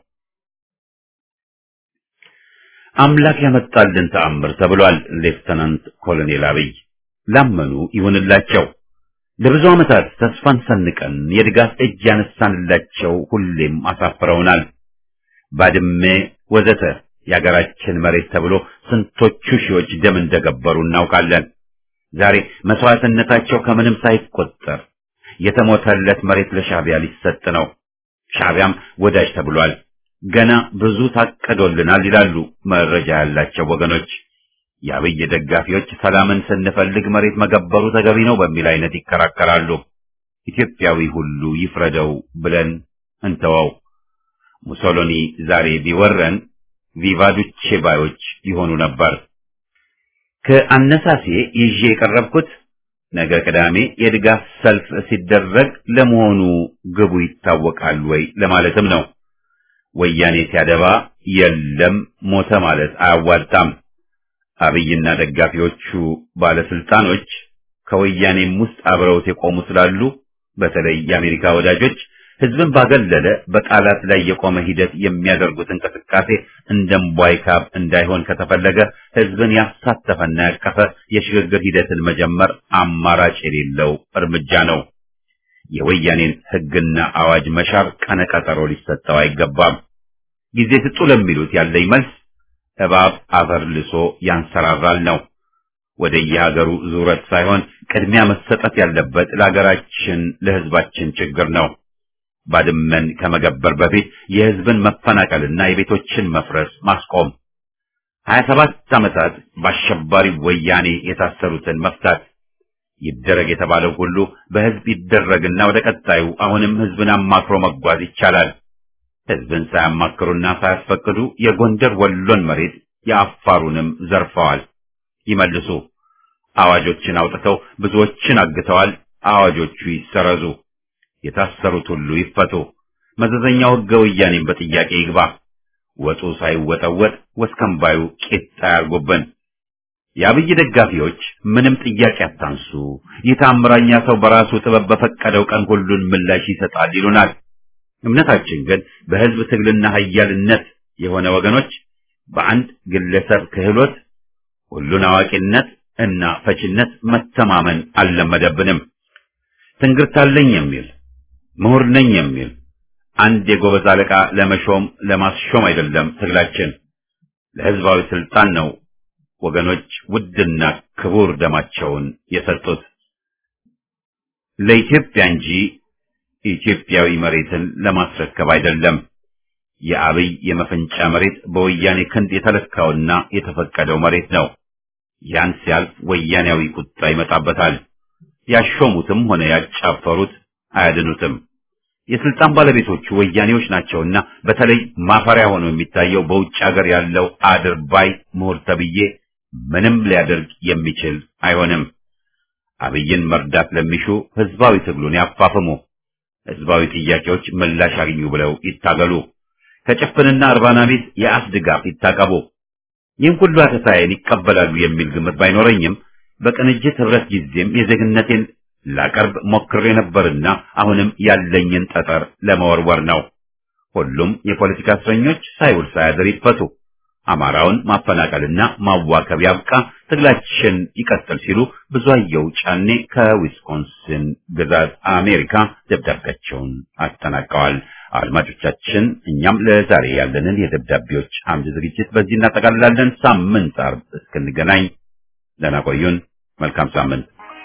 አምላክ ያመጣልን ተአምር ተብሏል። ሌፍተናንት ኮሎኔል አብይ ላመኑ ይሁንላቸው። ለብዙ ዓመታት ተስፋን ሰንቀን የድጋፍ እጅ ያነሳንላቸው ሁሌም አሳፍረውናል። ባድሜ ወዘተ የአገራችን መሬት ተብሎ ስንቶቹ ሺዎች ደም እንደገበሩ እናውቃለን። ዛሬ መስዋዕትነታቸው ከምንም ሳይቆጠር የተሞተለት መሬት ለሻዕቢያ ሊሰጥ ነው። ሻዕቢያም ወዳጅ ተብሏል። ገና ብዙ ታቀዶልናል ይላሉ መረጃ ያላቸው ወገኖች። የአብይ ደጋፊዎች ሰላምን ስንፈልግ መሬት መገበሩ ተገቢ ነው በሚል አይነት ይከራከራሉ። ኢትዮጵያዊ ሁሉ ይፍረደው ብለን እንተወው። ሙሶሎኒ ዛሬ ቢወረን ቪቫዱቼ ባዮች ይሆኑ ነበር። ከአነሳሴ ይዤ የቀረብኩት ነገ ቅዳሜ የድጋፍ ሰልፍ ሲደረግ ለመሆኑ ግቡ ይታወቃል ወይ ለማለትም ነው። ወያኔ ሲያደባ የለም ሞተ ማለት አያዋጣም። አብይና ደጋፊዎቹ ባለስልጣኖች ከወያኔም ውስጥ አብረውት የቆሙ ስላሉ በተለይ የአሜሪካ ወዳጆች ህዝብን ባገለለ በቃላት ላይ የቆመ ሂደት የሚያደርጉት እንቅስቃሴ እንደምቧይ ካብ እንዳይሆን ከተፈለገ ህዝብን ያሳተፈና ያቀፈ የሽግግር ሂደትን መጀመር አማራጭ የሌለው እርምጃ ነው። የወያኔን ህግና አዋጅ መሻር ቀነቀጠሮ ሊሰጠው አይገባም። ጊዜ ስጡ ለሚሉት ያለኝ መልስ እባብ አፈር ልሶ ያንሰራራል ነው። ወደ የሀገሩ ዙረት ሳይሆን ቅድሚያ መሰጠት ያለበት ለሀገራችን ለህዝባችን ችግር ነው። ባድመን ከመገበር በፊት የህዝብን መፈናቀልና የቤቶችን መፍረስ ማስቆም፣ ሀያ ሰባት ዓመታት በአሸባሪ ወያኔ የታሰሩትን መፍታት ይደረግ የተባለው ሁሉ በህዝብ ይደረግና ወደ ቀጣዩ አሁንም ህዝብን አማክሮ መጓዝ ይቻላል። ህዝብን ሳያማክሩና ሳያስፈቅዱ የጎንደር ወሎን መሬት የአፋሩንም ዘርፈዋል። ይመልሱ። አዋጆችን አውጥተው ብዙዎችን አግተዋል። አዋጆቹ ይሰረዙ። የታሰሩት ሁሉ ይፈቱ። መዘዘኛው ህገ ወያኔን በጥያቄ ይግባ። ወጡ ሳይወጠወጥ ወስከንባዩ ቂጣ ያርጉብን። የአብይ ደጋፊዎች ምንም ጥያቄ አታንሱ፣ ይህ ታምራኛ ሰው በራሱ ጥበብ በፈቀደው ቀን ሁሉን ምላሽ ይሰጣል ይሉናል። እምነታችን ግን በህዝብ ትግልና ኃያልነት የሆነ ወገኖች በአንድ ግለሰብ ክህሎት ሁሉን አዋቂነት እና ፈችነት መተማመን አልለመደብንም። ትንግርታለኝ የሚል ምሁር ነኝ የሚል አንድ የጎበዝ አለቃ ለመሾም ለማስሾም አይደለም ትግላችን፣ ለህዝባዊ ስልጣን ነው ወገኖች ውድና ክቡር ደማቸውን የሰጡት ለኢትዮጵያ እንጂ ኢትዮጵያዊ መሬትን ለማስረከብ አይደለም። የአብይ የመፈንጫ መሬት በወያኔ ክንድ የተለካውና የተፈቀደው መሬት ነው። ያን ሲያልፍ ወያኔያዊ ቁጣ ይመጣበታል። ያሾሙትም ሆነ ያጫፈሩት አያድኑትም። የስልጣን ባለቤቶቹ ወያኔዎች ናቸውና በተለይ ማፈሪያ ሆኖ የሚታየው በውጭ ሀገር ያለው አድርባይ ምሁር ተብዬ ምንም ሊያደርግ የሚችል አይሆንም። አብይን መርዳት ለሚሹ ህዝባዊ ትግሉን ያፋፍሙ። ህዝባዊ ጥያቄዎች ምላሽ አግኙ ብለው ይታገሉ። ከጭፍንና እርባና ቢስ የአፍ ድጋፍ ይታቀቡ። ይህን ሁሉ አተታዬን ይቀበላሉ የሚል ግምት ባይኖረኝም በቅንጅት ህብረት ጊዜም የዜግነቴን ላቀርብ ሞክሬ ነበርና አሁንም ያለኝን ጠጠር ለመወርወር ነው። ሁሉም የፖለቲካ እስረኞች ሳይውል ሳያድር ይፈቱ። አማራውን ማፈናቀልና ማዋከብ ያብቃ፣ ትግላችን ይቀጥል ሲሉ ብዙአየሁ ጫኔ ከዊስኮንሲን ግዛት አሜሪካ ደብዳቤያቸውን አጠናቀዋል። አድማጮቻችን፣ እኛም ለዛሬ ያለንን የደብዳቤዎች አምድ ዝግጅት በዚህ እናጠቃልላለን። ሳምንት ዓርብ እስክንገናኝ ደህና ቆዩን። መልካም ሳምንት።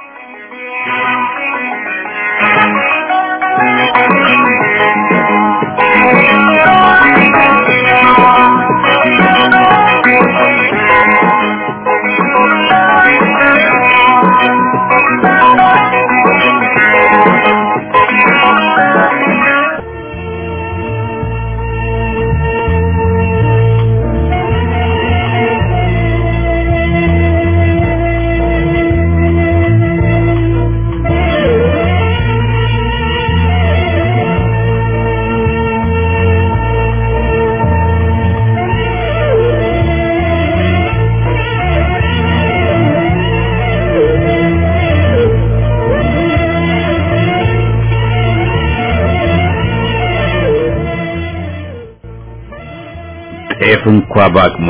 ጤፍ እንኳ በአቅሟ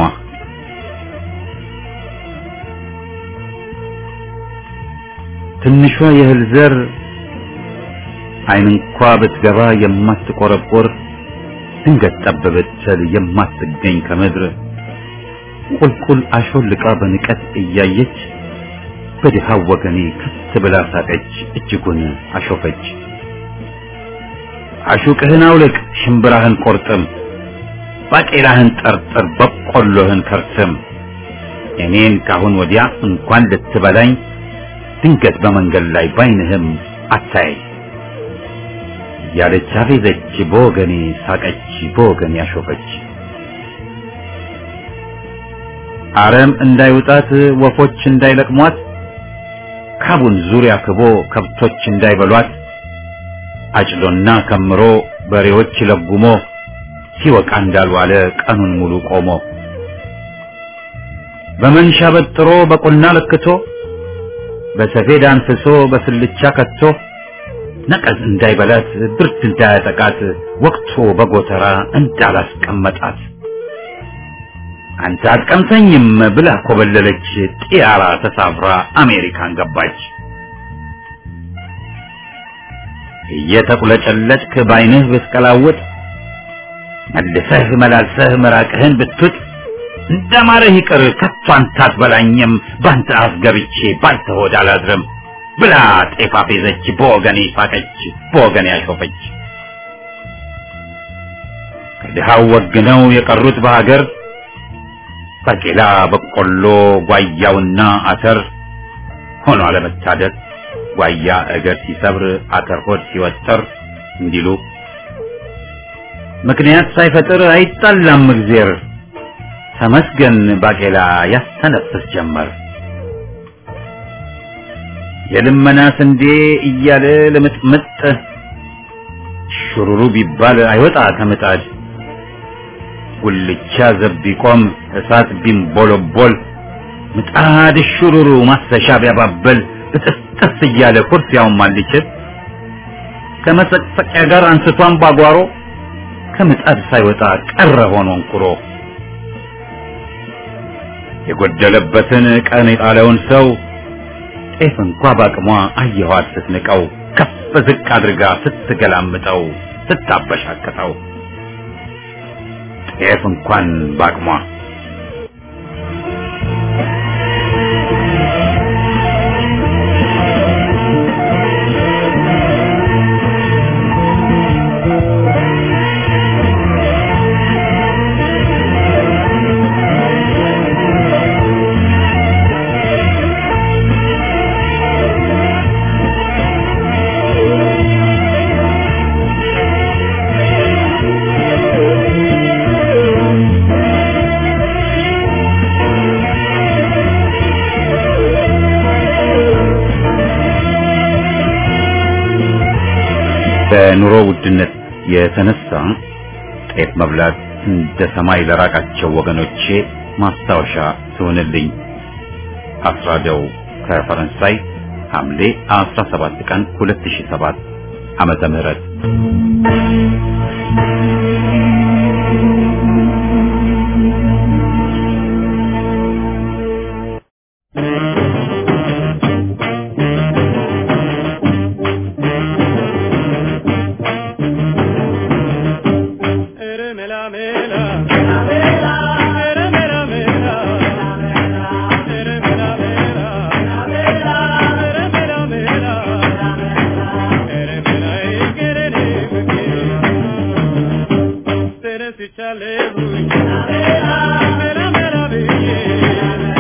ትንሿ የእህል ዘር ዓይን እንኳ ብትገባ የማትቆረቆር ድንገት ጠብ ብትል የማትገኝ ከምድር ቁልቁል አሾልቃ በንቀት እያየች በድሃው ወገኔ ከት ብላ ሳቀች፣ እጅጉን አሾፈች። አሹቅህን አውልቅ፣ ሽምብራህን ቆርጥም፣ ባቄላህን ጠርጥር፣ በቆሎህን ከርስም። እኔን ካሁን ወዲያ እንኳን ልትበላኝ ድንገት በመንገድ ላይ ባይንህም አታየኝ ያለች አፌዘች፣ በወገኔ ሳቀች፣ በወገኔ አሾፈች። አረም እንዳይውጣት ወፎች እንዳይለቅሟት ካቡን ዙሪያ ክቦ ከብቶች እንዳይበሏት አጭዶና ከምሮ በሬዎች ለጉሞ ሲወቃ እንዳልዋለ ቀኑን ሙሉ ቆሞ በመንሻ በጥሮ በቁና ለክቶ በሰፌድ አንፍሶ በስልቻ ከቶ ነቀዝ እንዳይበላት ብርድ እንዳያጠቃት ወቅቶ በጎተራ እንዳላስቀመጣት አንተ አትቀምሰኝም ብላ ኮበለለች ጢያራ ተሳፍራ አሜሪካን ገባች። እየተቁለጨለጭክ ባይንህ ብትቀላውጥ መልሰህ መላልሰህ ምራቅህን ብትውጥ እንደማረህ ይቅር ከቶ አንተ አትበላኝም ባንተ አፍ ገብቼ ባንተ ሆድ አላድርም ብላ ጤፍ አፌዘች በወገኔ ሳቀች በወገኔ አሾፈች። ከድሃው ወግነው የቀሩት በሀገር ባቄላ፣ በቆሎ፣ ጓያውና አተር ሆኖ አለመታደል ጓያ እግር ሲሰብር አተር ሆድ ሲወጠር እንዲሉ ምክንያት ሳይፈጥር አይጣላም እግዜር ተመስገን ባቄላ ያስተነፍስ ጀመር። የልመና ስንዴ እያለ ልምጥምጥ ሹሩሩ ቢባል አይወጣ ከምጣድ ጉልቻ ዘብ ቢቆም እሳት ቢንቦለቦል ምጣድ ሹሩሩ ማሰሻ ቢያባበል ብጥስጥስ እያለ ኩርፊያውን ማልችል ከመሰቅሰቂያ ጋር አንስቷን ባጓሮ ከምጣድ ሳይወጣ ቀረ ሆኖ እንኩሮ የጎደለበትን ቀን የጣለውን ሰው ጤፍ እንኳ ባቅሟ አየኋት ስትንቀው ከፍ ዝቅ አድርጋ ስትገላምጠው ስታበሻቅጠው ጤፍ እንኳን ባቅሟ በኑሮ ውድነት የተነሳ ጤፍ መብላት እንደ ሰማይ ለራቃቸው ወገኖቼ ማስታወሻ ትሆንልኝ። አስራደው ከፈረንሳይ ሐምሌ 17 ቀን 2007 ዓመተ ምህረት Chale,